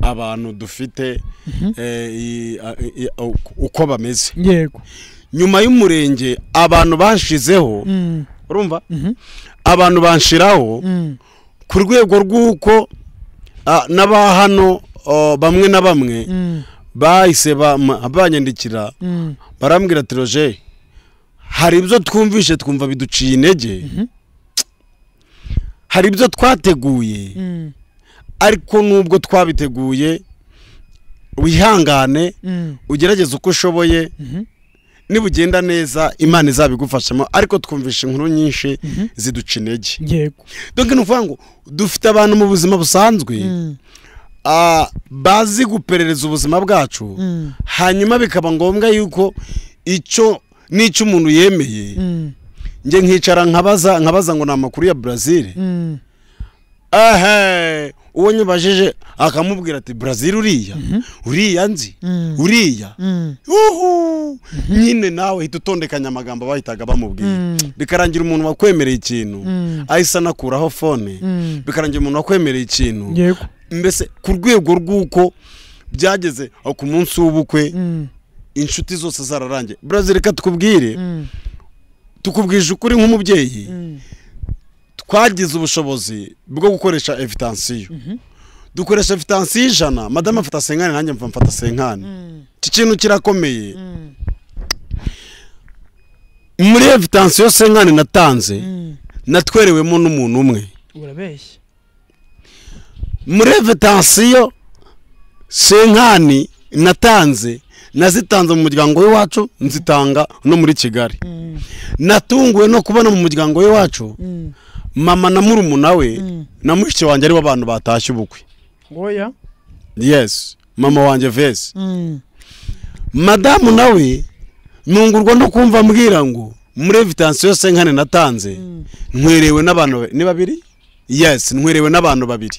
abantu dufite eh, i- a- i- a- uko- uko bameze yego nyuma y'umurenge abantu banshizeho Mm. urumva Mhm. abantu banshiraho Mm. ku rwego rw'uko ah, n'aba hano oh, bamwe na bamwe Mm. bahise bama- banyandikira Mm. barambwira tiroje hari ibyo twumvishe twumva biduciye intege hari ibyo twateguye Mm. ariko nubwo twabiteguye wihangane Mm. ugerageze uko ushoboye niba ugenda neza imana izabigufashamo ariko twumvishe inkuru nyinshi ziduca intege yego donc ni ukuvuga ngo dufite abantu mu buzima busanzwe Mm. ah, bazi guperereza ubuzima bwacu Mm. hanyuma bikaba ngombwa yuko icyo n'icyo umuntu yemeye Mm. njye nkicara nkabaza nkabaza ngo ni amakuru ya Brazil Mm. ehe uwo nyibajije akamubwira ati Brazil uriya uriya nzi Mm. uriya Mm. uhu nyine nawe hita utondekanya amagambo bahitaga bamubwiye Mm. bikarangira umuntu wakwemereye ikintu Mm. ahise anakuraho fone Mm. bikarangira umuntu wakwemereye ikintu yego mbese ku rwego rw'uko byageze aho ku munsi w'ubukwe Mm. inshuti zose zararangiye Brazil reka tukubwire Mm. tukubwije ukuri nk'umubyeyi Mm. twagize ubushobozi bwo gukoresha evitansiyo dukoresha evitansiyo ijana madamu afata senkani nanjye mva mfata senkani Mm. iki kintu kirakomeye Mm. muri evitansiyo senkani natanze Mm. natwerewemo n'umuntu umwe urabeshya muri evitansiyo senkani natanze nazitanze mu muryango w'iwacu nzitanga no muri kigali Mm. natunguwe no kubona mu muryango w'iwacu Mm. mama na murumuna we Mm. na mushiki wanjye aribo bantu batashye ubukwe oya yes mama wanjye vese Mm. madamu nawe nungurwa no kumva ambwira ngo muri evitansiyo senkane natanze ntwerewe n'abantu ba- ni babiri yes ntwerewe n'abantu babiri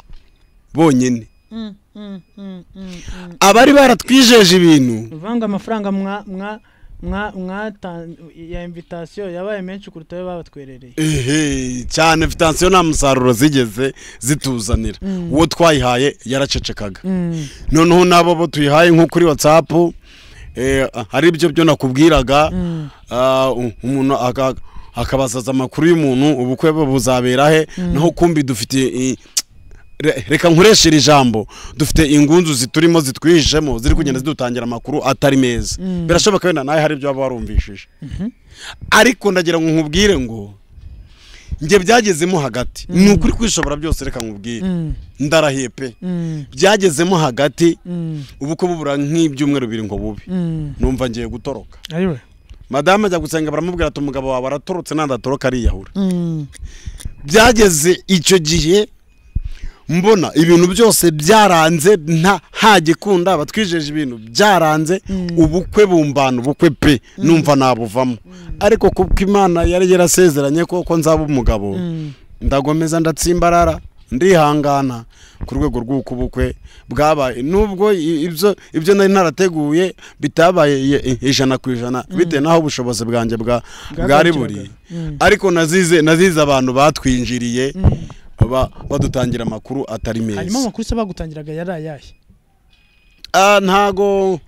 bonyine Mm. Mm. Mm. Mm. Mm. abari baratwijeje ibintu uvanze amafaranga mwa mwa mwa mwatan ya invitasiyo yabaye menshi kuruta ayo babatwerereye ehe cyane evitansiyo nta musaruro zigeze zituzanira uwo twayihaye yaracecekaga noneho n'abo bo tuyihaye nko kuri watsapu eh, hari ibyo byo nakubwiraga ah, u- umuntu aka- akabasaza amakuru y'umuntu ubukwe bwe buzabera he naho kumbi dufite i- re- reka nkoreshe iri jambo dufite ingunzu ziturimo zitwihishemo ziri kugenda zidutangira amakuru atari meza birashoboka wenda nawe hari ibyo waba warumvishije ariko ndagira ngo nkubwire ngo njye byagezemo hagati ni ukuri kwishobora byose reka nkubwire ndarahiye pe byagezemo hagati ubukwe bubura nk'ibyumweru bibiri ngo bube numva ngiye gutoroka ariwe madamu ajya gusenga baramubwira ati umugabo wawe aratorotse ntandatoroka ariyahura byageze icyo gihe mbona ibintu byose byaranze nta nta gikunda batwijeje ibintu byaranze ubukwe bumbana ubukwe pe numva nabuvamo ariko kuko imana yari yarasezeranye koko nzaba umugabo ndagomeza ndatsimbarara ndihangana ku rwego rw'uko ubukwe bwabaye nubwo i- ibyo ibyo nari narateguye bitabaye i- ijana ku ijana bitewe n'aho ubushobozi bwanjye bwa- bwari buri ariko nazize nazize abantu batwinjiriye ba- badutangira amakuru atari hanyuma meza amakuru se bagutangiraga yari ayahe Ah, ntago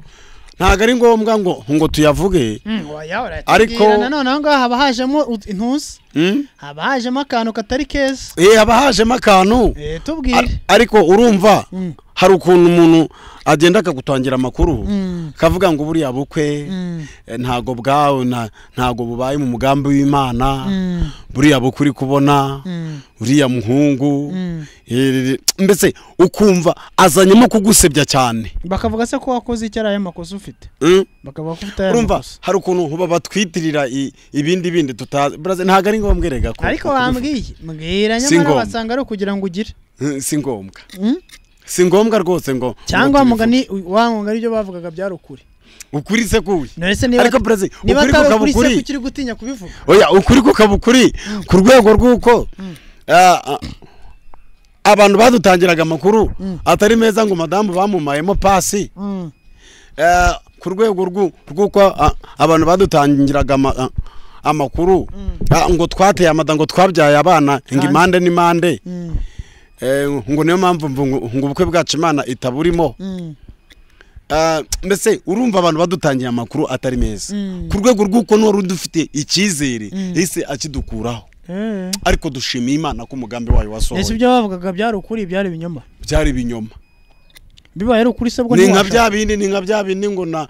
ntago ari ngombwa ngo ngo tuyavuge Ariko- ariko nanone aho ngaho haba hajemo ut- intusi Mm? haba hajemo akantu katari keza Eh, haba hajemo akantu Eh, Ar- tubwire ariko urumva Mm. hari ukuntu umuntu agenda akagutangira amakuru akavuga ngo buriya bukwe eh, ntago bwawe nta- ntago bubaye mu mugambi w'imana buriya bukwe uri kubona uriya muhungu eh, mbese ukumva azanyemo kugusebya cyane bakavuga se ko wakoze icyo ari aya makosa ufite Mm? bakavuga ko ufite aya urumva makosa hari ukuntu uba batwitirira i- ibindi bindi tutazi Brazza, ntago ari ngombwa erega ko ko ariko tubifata. wambwiye mbwira Si nyamara ngombwa. wasanga ari ukugira ngo ugire Mm, si ngombwa Mm? si ngombwa rwose ngo cyangwa wa ngo tubivuge. mugani wa mugani ibyo bavugaga byari ukuri ukuri se kuwi none se niba ariko perezida niba ukuri atari ukuri se kukabukuri kuki uri gutinya kubivuga oya ukuri kukabukuri ku rwego rw'uko ah, ah, abantu badutangiraga amakuru atari meza ngo madamu bamumayemo pasi Mm. Ah, ku rwego rw'u- rw'uko ah, abantu badutangiraga ama- ah, amakuru Ah, ngo twateye amada ngo twabyaye abana ngo Hanze. impande n'impande Mm. Eh, ngo niyo mpamvu mvu ngo ngo ubukwe bwacu imana itaburimo Mm. Ah, mbese urumva abantu badutangiye amakuru atari meza Mm. ku rwego rw'uko n'uwari udufite icyizere yahise akidukuraho Eh. ariko dushimiye imana ko umugambi wayo ese wasohoye ibyo bavugaga byari ukuri byari ibinyoma byari ibinyoma bibaye ari ukuri se bwo ni nka ntiwashaka. bya bindi ni nka bya bindi ngo na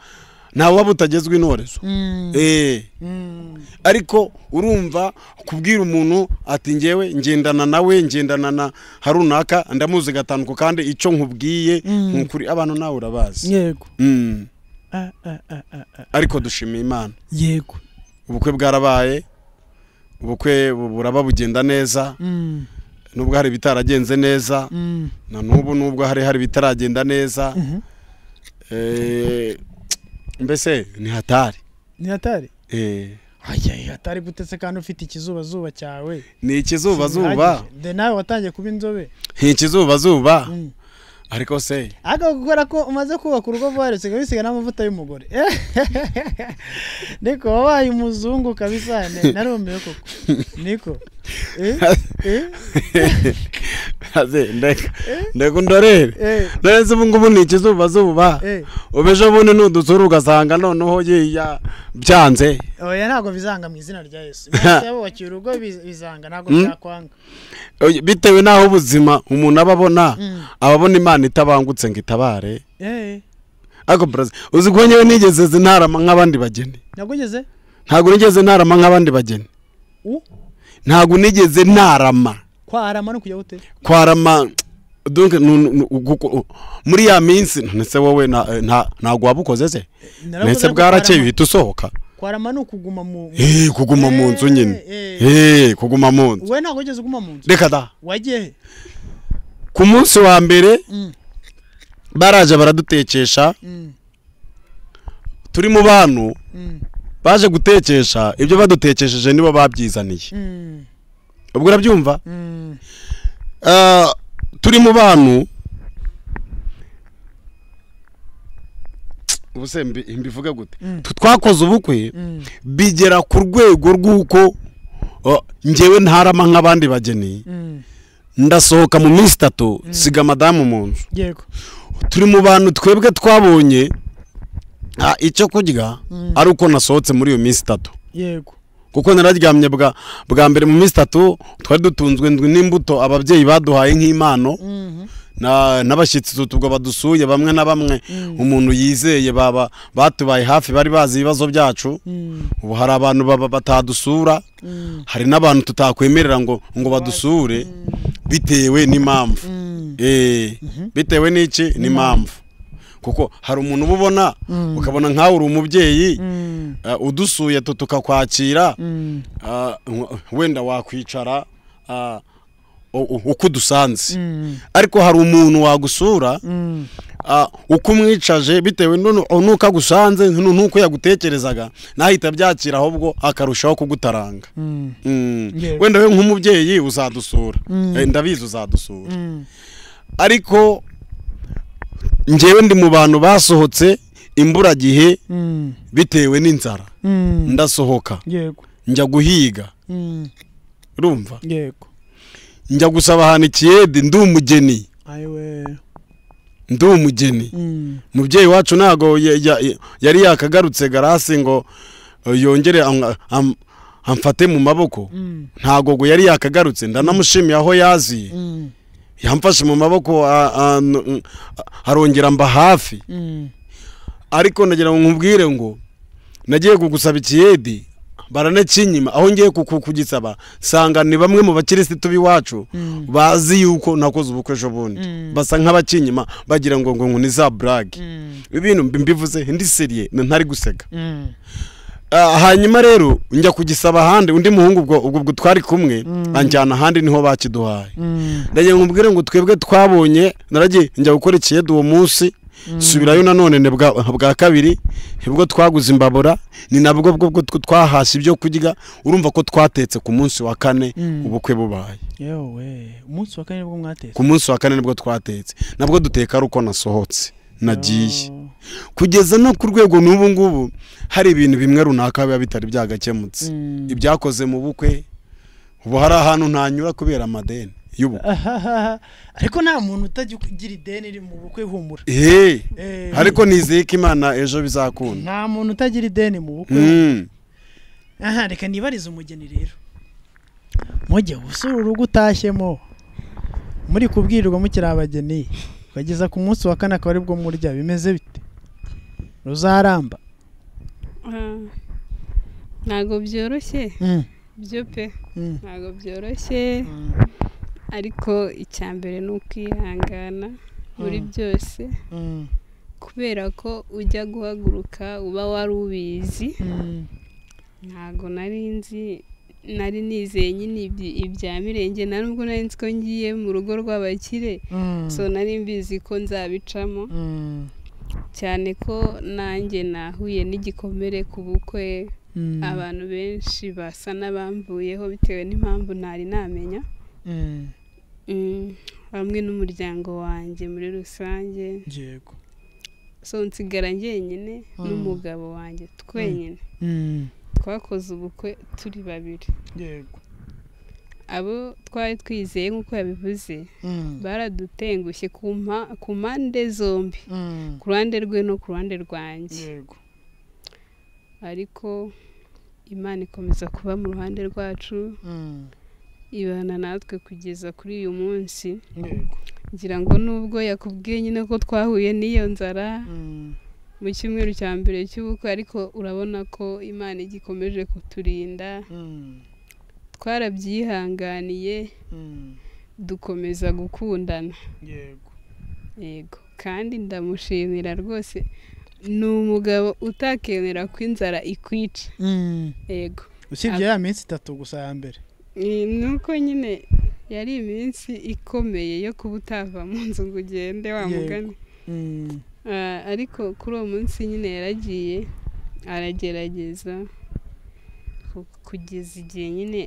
ntawe waba utagezwa intorezo Mm. Eh, Mm. ariko urumva kubwira umuntu ati ngewe ngendana nawe ngendana na harunaka ndamuzi gatanu ku kandi icyo nkubwiye Mm. ni ukuri abantu nawe urabazi yego Mm. Ah, ah, ah, ah, ah. ariko dushimiye imana yego ubukwe bwarabaye ubukwe bu- buraba bugenda neza Mm. nubwo hari ibitaragenze neza Mm. na n'ubu nubwo hari hari ibitaragenda neza Mhm. Eh, mbese ni hatari ni hatari Eh, Ayaya, hatari gutetse kandi ufite ikizubazuba cyawe ni ikizubazuba Bihagije. de nawe watangiye kuba inzobe ni ikizubazuba Mm. ariko se ariko kubera ko umaze kubaka urugo vuba rusiga bisiga n'amavuta y'umugore niko wabaye umuzungu kabisa ne- narumiwe koko niko Eh, eh, Aze, ndeka ndeka undorere eh, ndoreze ubu ngubu ni ikizubazuba eh. ubu ejo bundi nudusura ugasanga noneho yiya byanze oya ntabwo bizanga mu izina rya yesu mwese bubakiye urugo biz- bizanga ntabwo Mm. byakwanga Oye, bitewe n'aho ubuzima umuntu aba abona Mm. aba abona imana itabangutse ngo itabare Eh, ariko perezida uzi ko ngewe nigeze zintarama nk'abandi bageni nagugeze ntabwo nigeze ntarama nk'abandi bageni u ntabwo nigeze ntarama kwarama no kujya gute kwarama dunke nu- nu- nu- guko- u- muri ya minsi ndetse wowe na- nta- ntabwo waba ukoze se Naravuze ndetse ko bwarakeye kwarama- uhita usohoka kwarama ni ukuguma mu Eh, kuguma mu nzu nyine Eh, Eh, kuguma mu nzu wowe ntabwo wigeze uguma mu nzu reka da wagiye he ku munsi wa mbere Mm. baraje baradutekesha Mm, turi mu bantu mm, baje gutekesha ibyo badutekesheje nibo babyizaniye mm, ubwo urabyumva mm, Ah, turi mu bantu ubuse mbi- mbivuga gute Tu- twakoze ubukwe mm, bigera ku rwego rw'uko oh, njyewe ntarama nk'abandi bageni mm. ndasohoka mu minsi itatu siga madamu mu nzu yego turi mu bantu twebwe twabonye ah, icyo kurya ari uko nasohotse muri iyo minsi itatu yego kuko nararyamye bwa bwa mbere mu minsi itatu twari dutunzwe ndwi n'imbuto ababyeyi baduhaye nk'impano Mhm. na- n'abashyitsi tu- ubwo badusuye bamwe na bamwe umuntu yizeye baba batubaye hafi bari bazi ibibazo byacu Mm, ubu hari abantu baba batadusura mm, hari n'abantu tutakwemerera ngo ngo badusure bitewe n'impamvu mm. Eh, bitewe n'iki n'impamvu kuko hari umuntu uba ubona ukabona nkawe uri umubyeyi Mm, eh, udusuye tu- tukakwakira mm, Ah, w- wenda wakwicara ah, u- u- uko udusanze mm, ariko hari umuntu wagusura mm, ah, uko umwicaje bitewe n'unu- n'uko agusanze n'u- n'uko yagutekerezaga nahita abyakira ahubwo akarushaho kugutaranga mm, Mm. Yego. wenda we nk'umubyeyi uzadusura Eh, ndabizi uzadusura mm. ariko njyewe ndi mu bantu basohotse imburagihe Mm, bitewe n'inzara mm. ndasohoka yego njya guhiga Mm, urumva yego njya gusaba ahantu ikiyede ndi umugeni ayiwe ndi umugeni Mm, umubyeyi wacu ntago ya- ya- yari yakagarutse garasi ngo eh, yongere am- am- amfate mu maboko mm, ntago ngo yari yakagarutse ndanamushimiye aho yaziye mm, yamfashe mu maboko a- a- n- arongera mba hafi ariko nagira ngo nkubwire ngo nagiye kugusaba ikiyedi baranakinyima aho ngiye kuku- kugisaba nsanga ni bamwe mu bakirisitu b'iwacu bazi yuko nakoze ubukwe ejo bundi basa nk'abakinyima bagira ngo ngo ngo ni za burage ibintu mbivuze ndi seriye ntari guseka Ah, hanyuma rero njya kugisaba ahandi undi muhungu ubwo ubwo ubwo twari kumwe anjyana ahandi niho bakiduhaye ndagira ngo mbwire ngo twebwe twabonye naragiye njya gukora ikiyede uwo munsi subirayo nanone ni bwa bwa kabiri nibwo twaguze imbabura ni nabwo bwo bwo tw- twahashye ibyo kurya urumva ko twatetse ku munsi wa kane ubukwe bubaye yewe umunsi wa kane nibwo mwatetse ku munsi wa kane nibwo twatetse nabwo duteka ari uko nasohotse nagiye Oh. kugeza no ku rwego n'ubu ngubu hari ibintu bimwe runaka biba bitari byagakemutse ibyakoze mu bukwe ubu hari ahantu ntanyura kubera amadeni y'ubukwe Ahahaha. ariko nta muntu utajya ugira ideni riri mu bukwe humura eee Eh, ariko nizeye ko imana ejo bizakunda nta muntu utagira ideni mu bukwe Mm. aha reka nibarize umugeni rero mujye gusura urugo utashyemo muri kubwirirwa mukiri abageni ukageza ku munsi wa kane akaba aribwo murya bimeze bite ruzaramba Ah, ntago byoroshye Mm, byo pe mm, ntago byoroshye ariko icya mbere ni ukwihangana muri byose mm, kubera ko ujya guhaguruka uba wari ubizi mm. ntago nari nzi nari nizeye nyine ibyi- ibya mirenge nta nubwo nari nzi ko ngiye mu rugo rw'abakire Mm, so nari mbizi ko nzabicamo mm, cyane ko nanjye nahuye n'igikomere ku bukwe mm, abantu benshi basa n'abamvuyeho bitewe n'impamvu ntari namenya mm. Mm, hamwe n'umuryango wanjye muri rusange yego so nsigara njyenyine n'umugabo wanjye twenyine Mm, twakoze ubukwe turi babiri yego abo twari twizeye nk'uko yabivuze Mm, baradutengushye ku mpa- ku mpande zombi mm, ku ruhande rwe no ku ruhande rwanjye yego ariko imana ikomeza kuba mu ruhande rwacu Mm, ibana natwe kugeza kuri uyu munsi yego ngira ngo nubwo yakubwiye nyine ko twahuye n'iyo nzara Mm, mu cyumweru cya mbere cy'ubukwe ariko urabona ko imana igikomeje kuturinda mm, twarabyihanganiye mm, dukomeza gukundana yego yego kandi ndamushimira rwose ni umugabo utakemera ko inzara ikwica Mm. yego usibye ya minsi itatu gusa ya mbere Ni- ni uko nyine yari iminsi ikomeye yo kuba utava mu nzu ngo ugende wa Yego. mugani Ah, ariko kuri uwo munsi nyine yaragiye aragerageza ku- kugeza igihe nyine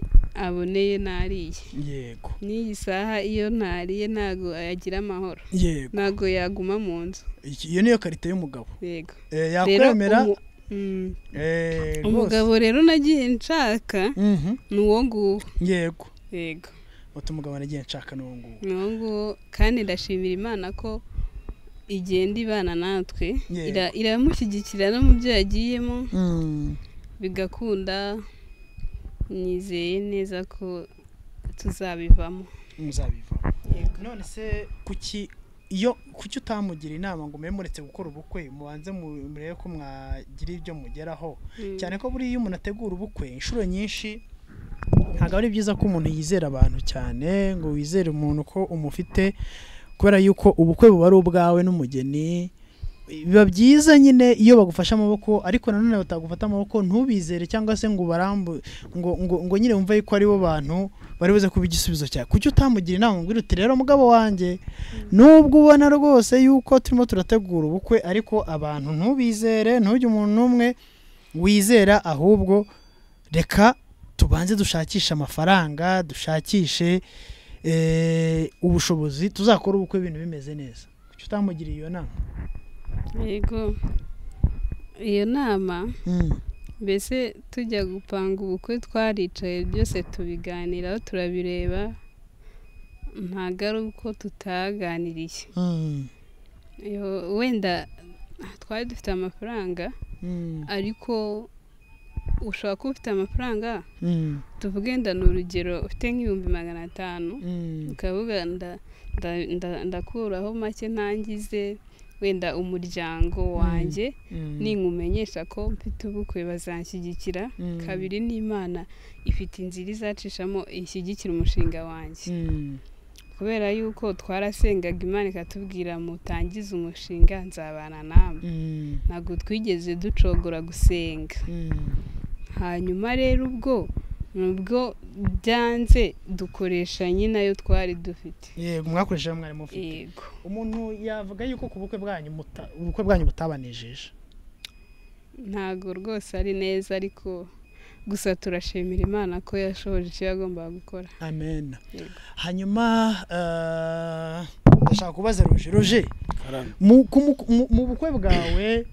aboneye nariye yego n'iyi saha iyo ntariye ntago yagira amahoro yego ntago yaguma mu nzu Iki- iyo niyo karite y'umugabo yego Eh, Rero yakwemera umu- mm, eh, rwose. umugabo rero nagiye nshaka Mhm, ni uwo nguwo yego yego uti umugabo nagiye nshaka n'uwo nguwo ni uwo nguwo kandi ndashimira imana ko igenda ibana natwe Yego. Ira- iramushyigikira no mu byo yagiyemo bigakunda nizeye neza ko tuzabivamo muzabiva Yego. none se kuki iyo kuki utamugira inama ngo mube muretse gukora ubukwe mubanze mu- murebe ko mwagira ibyo mugeraho cyane ko buriya iyo umuntu ategura ubukwe inshuro nyinshi ntabwo ari byiza ko umuntu yizera abantu cyane ngo wizere umuntu ko umufite kubera yuko ubukwe buba ari ubwawe n'umugeni biba byiza nyine iyo bagufashe amaboko ariko nanone batagufata amaboko ntubizere cyangwa se ngo ubarambu ngo, ngo, ngo nyine wumve yuko ari bo bantu bari buze kuba igisubizo cyawe kuki utamugira inama ngo uti rero mugabo wanjye nubwo ubona rwose yuko turimo turategura ubukwe ariko abantu ntubizere ntujye umuntu n'umwe wizera ahubwo reka tubanze dushakishe amafaranga dushakishe eh, ubushobozi tuzakora ubukwe ibintu bimeze neza kuki utamugiriye iyo nama yego iyo nama mbese tujya gupanga ubukwe twaricaye byose tubiganiraho turabireba ntabwo ari uko tutaganiriye Yo- wenda twari dufite amafaranga ariko ushobora kuba ufite amafaranga Mm, tuvuge wenda ni urugero ufite nk'ibihumbi magana atanu mm, ukavuga nda- nda- nda- ndakuraho make ntangize wenda umuryango wanjye mm, ninkumenyesha ko mfite ubukwe bazanshyigikira Mm. kabiri n'imana ifite inzira izacishamo ishyigikira umushinga wanjye mm, kubera yuko twarasengaga imana ikatubwira mutangize umushinga nzabana namwe mm, ntabwo twigeze ducogora gusenga mm. hanyuma rero ubwo nubwo byanze dukoresha nyine ayo twari dufite yego mwakoresheje mwari mufite yego umuntu yavuga yuko ku bukwe bwanyu muta- ubukwe bwanyu butabanejeje ntabwo rwose ari neza ariko gusa turashimira imana ko yashoboje icyo yagombaga gukora amen Yego. hanyuma eh, ndashaka kubaza ruje ruje Karame. mu ku- mu- mu- mu bukwe bwawe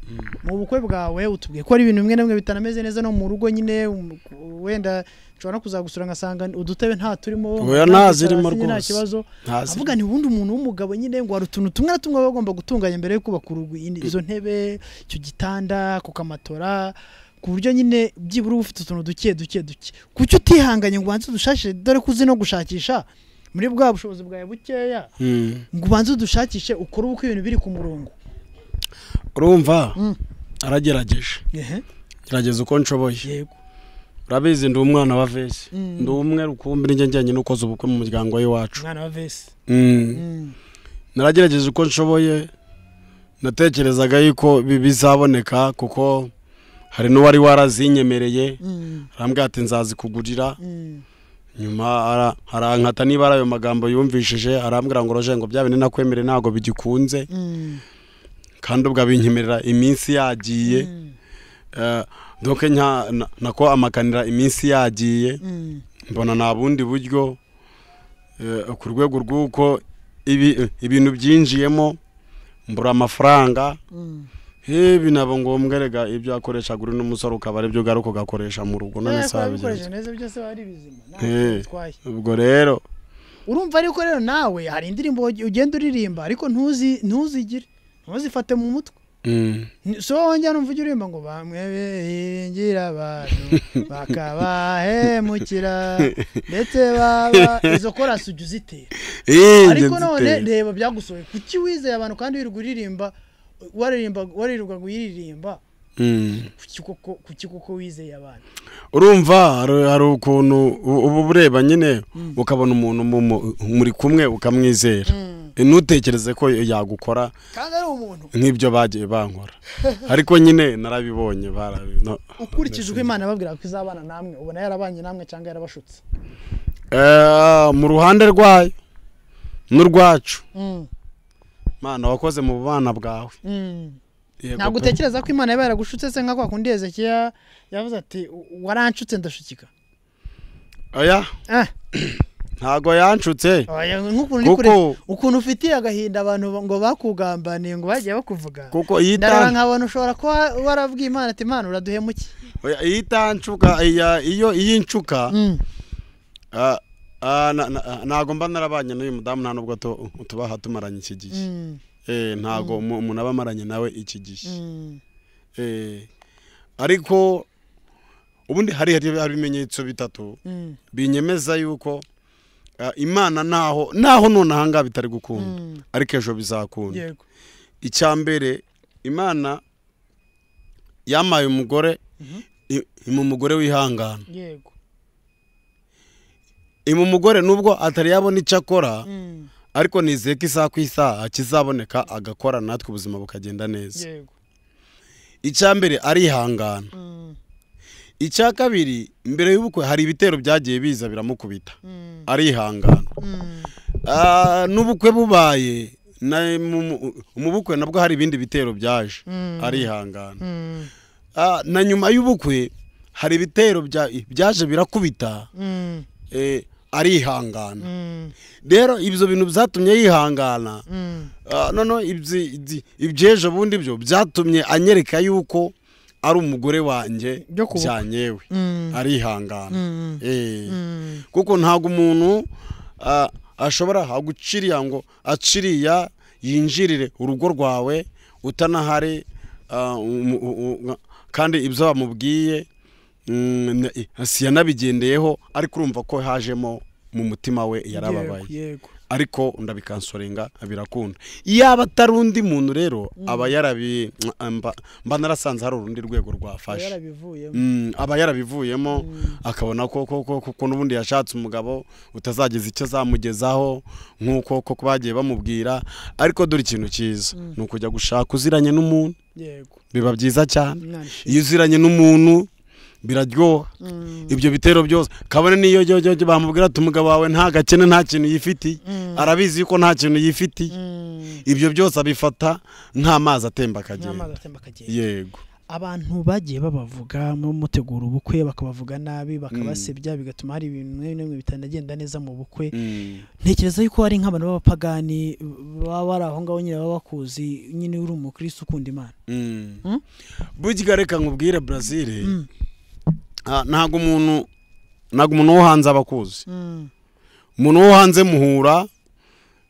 mu bukwe bwawe utubwiye ko ari ibintu bimwe na bimwe bitanameze neza no mu rugo nyine um- wenda nshobora no kuzagusura ngasanga udutebe nta turimo Oya, nta zirimo hasi nta rwose. kibazo ntazi avuga nti ubundi umuntu w'umugabo nyine ngo hari utuntu tumwe na tumwe baba bagomba gutunganya mbere yo kubaka urugo Iyi- izo ntebe icyo gitanda kukamatora ku buryo nyine byibura uba ufite utuntu duke duke duke kuki utihanganye ngo ubanze udushakishe dore ko uzi no gushakisha muri bwa bushobozi bwawe bukeya Mm. ngo ubanze udushakishe ukore ubukwe ibintu biri ku murongo urumva Mm. aragerageje ehe gerageza uko nshoboye yego urabizi ndi umwana wa vesi Mm. ndi umwe rukumbi njye njyanye n'ukoze ubukwe mu muryango w'iwacu umwana wa vesi Mm. Mm. naragerageje uko nshoboye natekerezaga yuko ibi bizaboneka kuko hari n'uwari warazinyemereye Mm. arambwira ati nzazikugurira Mm. nyuma ara- arankata niba ari ayo magambo yumvishije arambwira ngo roje ngo bya bindi nakwemere ntabwo bigikunze Mm. kandi ubwo abinyemerera iminsi yagiye Mm. Eh, doke nka na- nako amakanira iminsi yagiye Mm. mbona nta bundi buryo eh, ku rwego rw'uko ibi- ibintu byinjiyemo mbura amafaranga Mm. Eh, binaba ngombwa rega ibyo akoreshaga uri n'umusore ukaba aribyo ugaruka ugakoresha mu rugo none Eh, ko se wabikoresheje wabigenza neza byose wari bizima nta Eh. bitwaye ubwo rero urumva ariko rero nawe hari indirimbo ugi- ugenda uririmba ariko ntuzi ntuzigire ntuzifate mu mutwe mm, Ni- so wongera numva ujya uririmba ngo bamwe biringira abantu bakabahemukira ndetse baba izo korasi ujya uzitera eh, njye ariko none nziteye. reba byagusohoye kuki wizeye abantu kandi wirirwa uririmba waririmba waririrwaga uyiririmba Mm. kuki koko kuki koko wizeye abantu urumva hari- hari ukuntu u- uba ureba nyine ukabona umuntu mu- mu- muri kumwe ukamwizera ntutekereze ko yagukora kandi ari umuntu nk'ibyo bagiye bankora ariko nyine narabibonye barabi- no- ukurikije uko imana yababwiraga ko izabana namwe ubona yarabanye namwe cyangwa yarabashutse Eh, mu ruhande rwayo n'urwacu Mm. mana wakoze mu bana bwawe Mm. Yego ntabwo pe. utekereza ko imana yaba yaragushutse se nka kwa kundi hezekiya yavuze ati waranshutse ndashukika oya Ah, ntago yanshutse oya, nk'ukuntu uri Kuko- kure- ukuntu ufitiye agahinda abantu ba- ngo bakugambaniye ngo bagiye bakuvuga kuko iyo ndareba itan- nkabona ushobora kuba warabwiye imana ati imana uraduhemuke oya, iyo itanshuka iya- iyo iyo inshuka Mm, ah, ah, na- na- ntago mba narabanye n'uyu mudamu nta nubwo tu- tubaha tumaranye iki gihe mm, Eh, ntago umu- umuntu aba amaranye nawe iki gihe mm, Eh, ariko ubundi hari hari hari ibimenyetso bitatu mm, binyemeza yuko ah, imana naho naho none ahangaha bitari gukunda mm. ariko ejo bizakunda yego icya mbere imana yamaye umugore i- ima umugore wihangana yego ima umugore nubwo atari yabona icyo akora Mm, ariko nizeye ko isaha ku isaha kizaboneka agakora natwe ubuzima bukagenda neza yego icya mbere arihangana Mm, icya kabiri mbere y'ubukwe hari ibitero byagiye biza biramukubita mm, arihangana mm, Ah, n'ubukwe bubaye na- mu mu- mu bukwe nabwo hari ibindi bitero byaje Mm. arihangana mm, Ah, na nyuma y'ubukwe hari ibitero bya- byaje birakubita mm, eh, arihangana mm, rero ibyo bintu byatumye yihangana mm. Ah, noneho ibyi- ibyi- iby'ejo bundi byo byatumye anyereka yuko ari umugore wanjye Byo ku bukwe. byanyewe Mm, arihangana mm, Eh. mm. kuko ntabwo umuntu ah, ashobora guciriya ngo aciriya yinjirire urugo rwawe utanahari ah, umu- u- u- nga- kandi ibyo bamubwiye mm, na- si yanabigendeyeho ariko urumva ko hajemo mu mutima we yarababaye yego ariko ndabikansorenga birakunda yaba atari undi muntu rero aba yarabi mba- mba narasanze hari urundi rwego rwafashe yarabivuyemo Mm, aba yarabivuyemo akabona ko ko- ko- ko n'ubundi yashatse umugabo utazageza icyo azamugezaho nk'uko koko bagiye bamubwira ariko dore ikintu cyiza ni ukujya gushaka uziranye n'umuntu yego biba byiza cyane Mwana iyo uziranye n'umuntu biraryoha ibyo bitero byose kabone niyo yo- yo- yo bamubwira ati umugabo wawe nta gakene nta kintu yifitiye arabizi yuko nta kintu yifitiye Mm, ibyo byose abifata nk'amazi atemba n'amazi akagenda atemba akagenda yego abantu bagiye babavuga mu mutegura ubukwe bakabavuga nabi bakabasebya bigatuma hari ibintu bimwe na bimwe bitanagenda neza mu bukwe Mm. ntekereza yuko hari nk'abantu b'abapagani baba bari aho ngaho nyine baba bakuzi nyine uri umukristo ukunda imana Mm. Mm? burya reka nkubwire brazil ah, ntabwo umuntu ntabwo umuntu wo hanze aba akuzi umuntu wo hanze muhura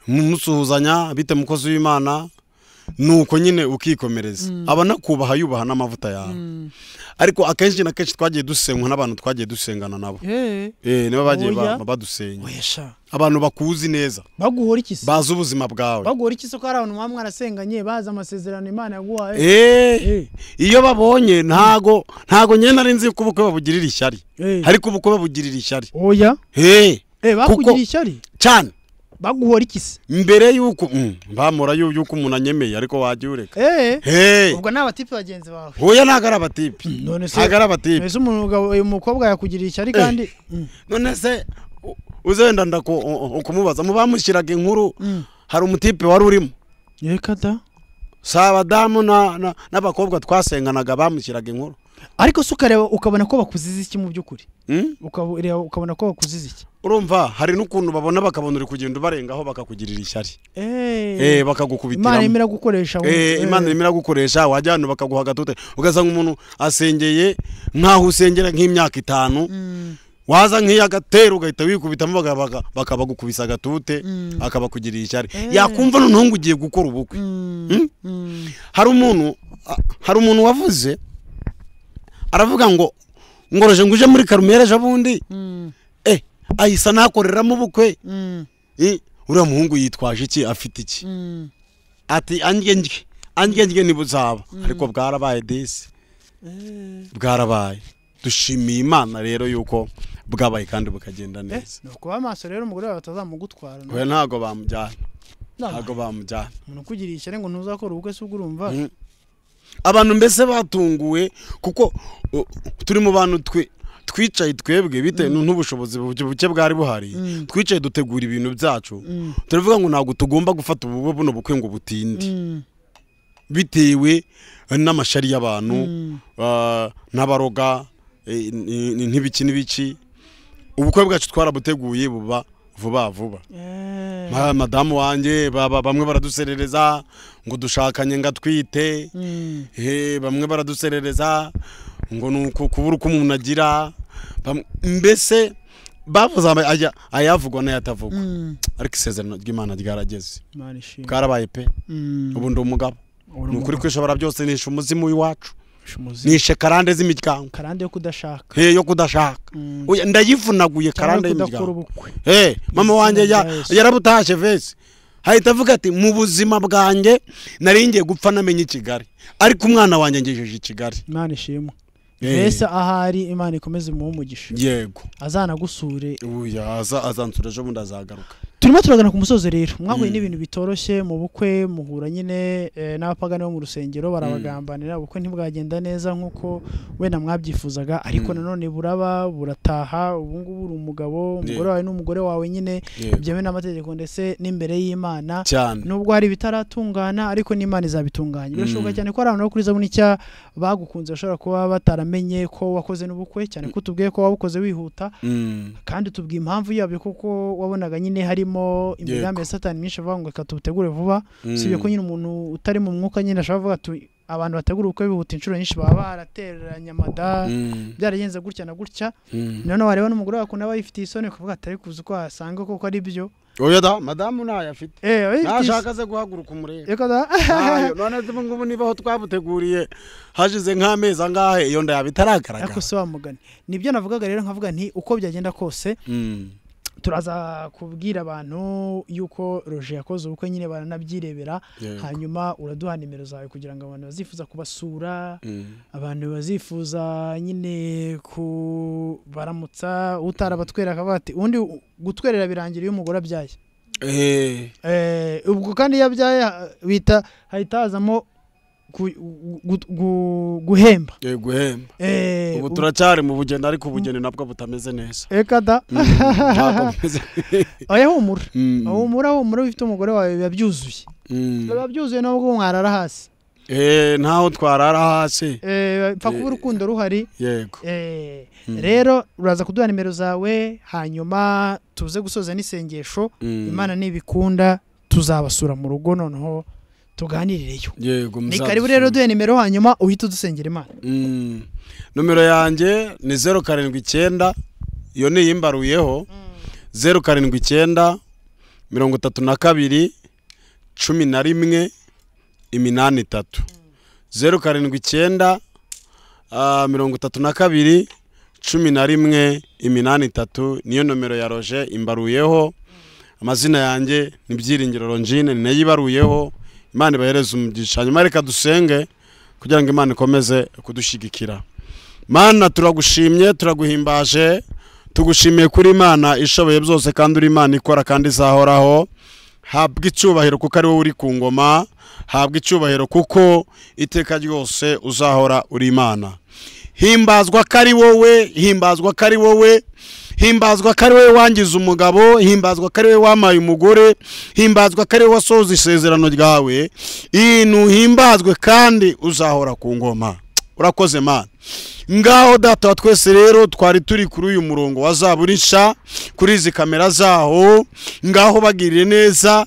mumusuhuzanya bite mukozi w'imana nuko nyine ukikomereza aba anakubaha yubaha n'amavuta yawe ariko akenshi na kenshi twagiye dusenywa n'abantu twagiye dusengana nabo eh niba bagiye ba- Oya. badusenya wesha abantu bakuzi neza baguhora iki se bazi ubuzima bwawe baguhora iki se ko hari abantu muba mwarasenganye bazi amasezerano imana yaguhaye eh Eh, iyo babonye ntago ntago nyine nari nzi ko ubukwe babugirira ishyari eh. ariko ubukwe babugirira ishyari oya hey Eh, bakugiriye Kuko- ishyari cyane baguhora iki se mbere y'uko mm, bamura yu- y'uko umuntu anyemeye ariko wajya ureka Eh, hey ubwo ni abatipe bagenzi bawe hoya ntago ari abatipi none se ntago ari abatipi mbese umugabo uyu mukobwa yakugiriye ishyari kandi Mm, none se u- uzenda ndako u- u- kumubaza mu bamushyiraga inkuru mm. hari umutipe wari urimo reka da si abadamu na- na- n'abakobwa twasenganaga bamushyiraga inkuru ariko se ukareba ukabona ko bakuziza iki mu by'ukuri Mm? ukareba ukabona ko bakuziza iki urumva hari n'ukuntu babona bakabona uri kugenda ubarengaho bakakugirira ishyari Eh, Eh, bakagukubitiramo imana yemera gukoresha ngo- Eh, imana irimo iragukoresha wajya ahantu bakaguha agatute ugasanga umuntu asengeye nk'aho usengera nk'imyaka itanu Mm, waza nk'iyagatera ugahita wikubitamo baka- baka- bakabagukubisa agatute akabakugirira ishyari yakumva noneho ngo ugiye gukora ubukwe mm, Hmm? mm. hari umuntu a- hari umuntu wavuze aravuga ngo ngoroje ngo uje muri karumera ejo bundi Mm, eh ahise anakoreramo ubukwe mm, Eh, uriya muhungu yitwaje iki afite iki mm. ati angenjye angenjye ntibuzaba ariko bwarabaye disi bwarabaye dushimiye imana rero yuko bwabaye kandi bukagenda Eh, neza ni ukuba maso rero umugore wawe batazamugutwara no? we ntago bamujyana Nama, ntago bamujyana umuntu ukugiriye ishyari ngo ntuzakora ubukwe se ubwo urumva Mm. abantu mbese batunguwe kuko uh, turi mu bantu twe twicaye twebwe bitewe n'ubushobozi buke buke bwari buhari twicaye dutegura ibintu byacu turavuga ngo ntabwo tugomba gufata ubu buno bukwe ngo butinde Mm, bitewe n'amashari y'abantu Mm. ah, n'abaroga eh, n- n- n'ibiki n'ibiki ubukwe bwacu twarabuteguye buba vuba vuba eh, Ma- madamu wanjye baba- bamwe baraduserereza ngo dushakanye ngo atwite mm, Eh, bamwe baraduserereza ngo ni uku- kubura uko umuntu agira Bam- mbese bavuze ama- aya- ayavugwa n'ayatavugwa mm. ariko isezerano ry'imana ryarageze Imana ishimwe. bwarabaye pe Mm. ubu ndi umugabo Uri ni ukuri umugabo. kwishobora byose nishe umuzimu w'iwacu Ushi umuzimu. nishe karande z'imiryango karande yo kudashaka hey, yo kudashaka Mm. Oya, ndayivunaguye karande cyangwa y'imiryango kudakora ubukwe hey, mama Izina wanjye rya ya- Yesu. yarabutashye vese hahita avuga ati mu buzima bwanjye nari ngiye gupfa namenye i kigali ariko umwana wanjye ngejeje i kigali imana ishimwe Eh. mbese ahari imana ikomeze imuhe umugisha yego azanagusure uya aza azansura ejo bundi azagaruka turimo turagana ku musozi rero mwahuye Mm. n'ibintu bitoroshye mu bukwe muhura nyine eh, n'abapagani bo mu rusengero barabagambanira ubukwe ntibwagenda neza nk'uko wenda mwabyifuzaga ariko Mm. nanone buraba burataha ubu ngubu uri umugabo umugore wawe n'umugore wawe nyine Yego. byemewe n'amategeko ndetse n'imbere y'imana cyane nubwo hari ibitaratungana ariko n'imana izabitunganya birashoboka Mm. cyane ko hari abantu bo kuri zabuni nshya bagukunze bashobora kuba bataramenye ko wakoze n'ubukwe cyane ko utubwiye ko wabukoze wihuta Mm. kandi tubwiye impamvu yabyo kuko wabonaga nyine harimo imigambi ya satani myinshi avuga ngo reka tubutegure vuba Mm. usibye ko nyine umuntu utari mu mwuka nyine ashobora kuvuga ati abantu bategura ubukwe bihuta inshuro nyinshi baba barateranye amada Mm. byaragenze gutya na gutya Mm. noneho wareba n'umugore wawe akunda aba yifitiye isoni ukavuga atari kuzi ko wasanga koko ari byo oya da madamu ntayo afite Eh, oya, ntashaka aze guhaguruka umurebe Yego da. ntayo none ubu ngubu niba aho twabuteguriye hashize nk'amezi angahe iyo ndayaba itaragaragara Ariko si wa mugani nibyo navugaga rero nkavuga nti uko byagenda kose Mm. turaza kubwira abantu yuko roje yakoze ubukwe nyine baranabyirebera Yego. hanyuma uraduha nimero zawe kugira ngo abantu bazifuza kubasura Mm. abantu bazifuza nyine kubaramutsa utarabatwera akavuga ati ubundi gutwerera birangira iyo umugore abyaye Eh, Eh, ubwo kandi iyo abyaye ha- bita hahita hazamo ku- gu- gu- guhemba eh, guhemba Eh, ubu ubu- turacyari mu bugeni ariko ubugeni nabwo butameze neza eka da ntabwo bumeze oya humura Mm. humura humura iyo ufite umugore wawe biba byuzuye Mm. biba byuzuye nubwo mwarara hasi Eh, ntaho twarara hasi Eh, pfa kuba urukundo ruhari yego Eh, rero uraza kuduha nimero zawe hanyuma tuze gusoza n'isengesho Mm. imana nibikunda tuzabasura mu rugo noneho tuganirireyo yego ni muzadusure. karibu rero duhe nimero hanyuma uhita udusengera imana Mm. nomero yanjye ni zeru karindwi icyenda iyo niyimbaruyeho zeru karindwi icyenda mirongo itatu na kabiri cumi na rimwe iminani itatu zeru karindwi icyenda ah, mirongo itatu na kabiri cumi na rimwe iminani itatu niyo nomero ya roje imbaruyeho amazina yanjye ni byiringiro rongine ni nayo ibaruyeho imana ibahereze umugisha hanyuma reka dusenge kugira ngo imana ikomeze kudushyigikira mana turagushimye turaguhimbaje tugushimiye kuri imana ishoboye byose kandi uri imana ikora kandi izahoraho habwa icyubahiro kuko ari wowe uri ku ngoma habwa icyubahiro kuko iteka ryose uzahora uri imana himbazwa ko ari wowe himbazwa ko ari wowe himbazwa ko ari wowe wangize umugabo himbazwa ko ari wowe wamaye umugore himbazwa ko ari wowe wasohoza isezerano ryawe intu himbazwe kandi uzahora ku ngoma urakoze mana ngaho data wa twese rero twari turi kuri uyu murongo wa zaburisha kuri izi kamera zaho ngaho bagirire neza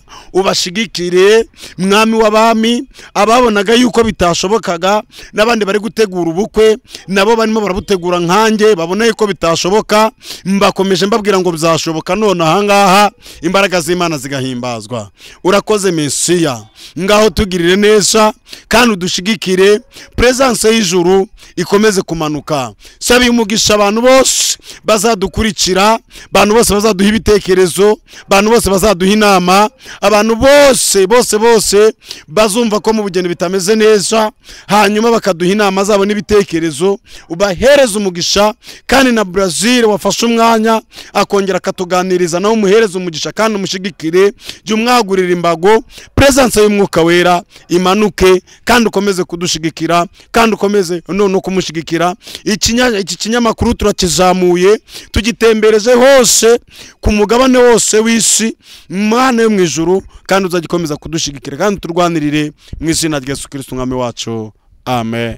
ubashigikire mwami w'abami ababonaga yuko bitashobokaga n'abandi bari gutegura ubukwe nabo barimo barabutegura nkanjye babona yuko bitashoboka mbakomeje mbabwira ngo bizashoboka none ahangaha imbaraga z'imana zigahimbazwa urakoze mesiya ngaho tugirire neza kandi udushigikire peresanse y'ijuru ikomeze kumanuka sabiye umugisha abantu bose bazadukurikira abantu bose bazaduha ibitekerezo abantu bose bazaduha inama abantu bose bose bose bazumva ko mu bugeni bitameze neza hanyuma bakaduha inama zabo n'ibitekerezo ubahereze umugisha kandi na Brazil wafashe umwanya akongera akatuganiriza nawe umuhereze umugisha kandi umushigikire jya umwagurira imbago peresanse y'umwuka wera imanuke kandi ukomeze kudushigikira kandi ukomeze none kumushigikira Ikinya- iki kinyamakuru turakizamuye tugitembereje hose ku mugabane wose w'isi mwana yo mu ijuru kandi uzagikomeza kudushigikira kandi turwanirire mu izina rya yesu kirisiti umwami wacu amen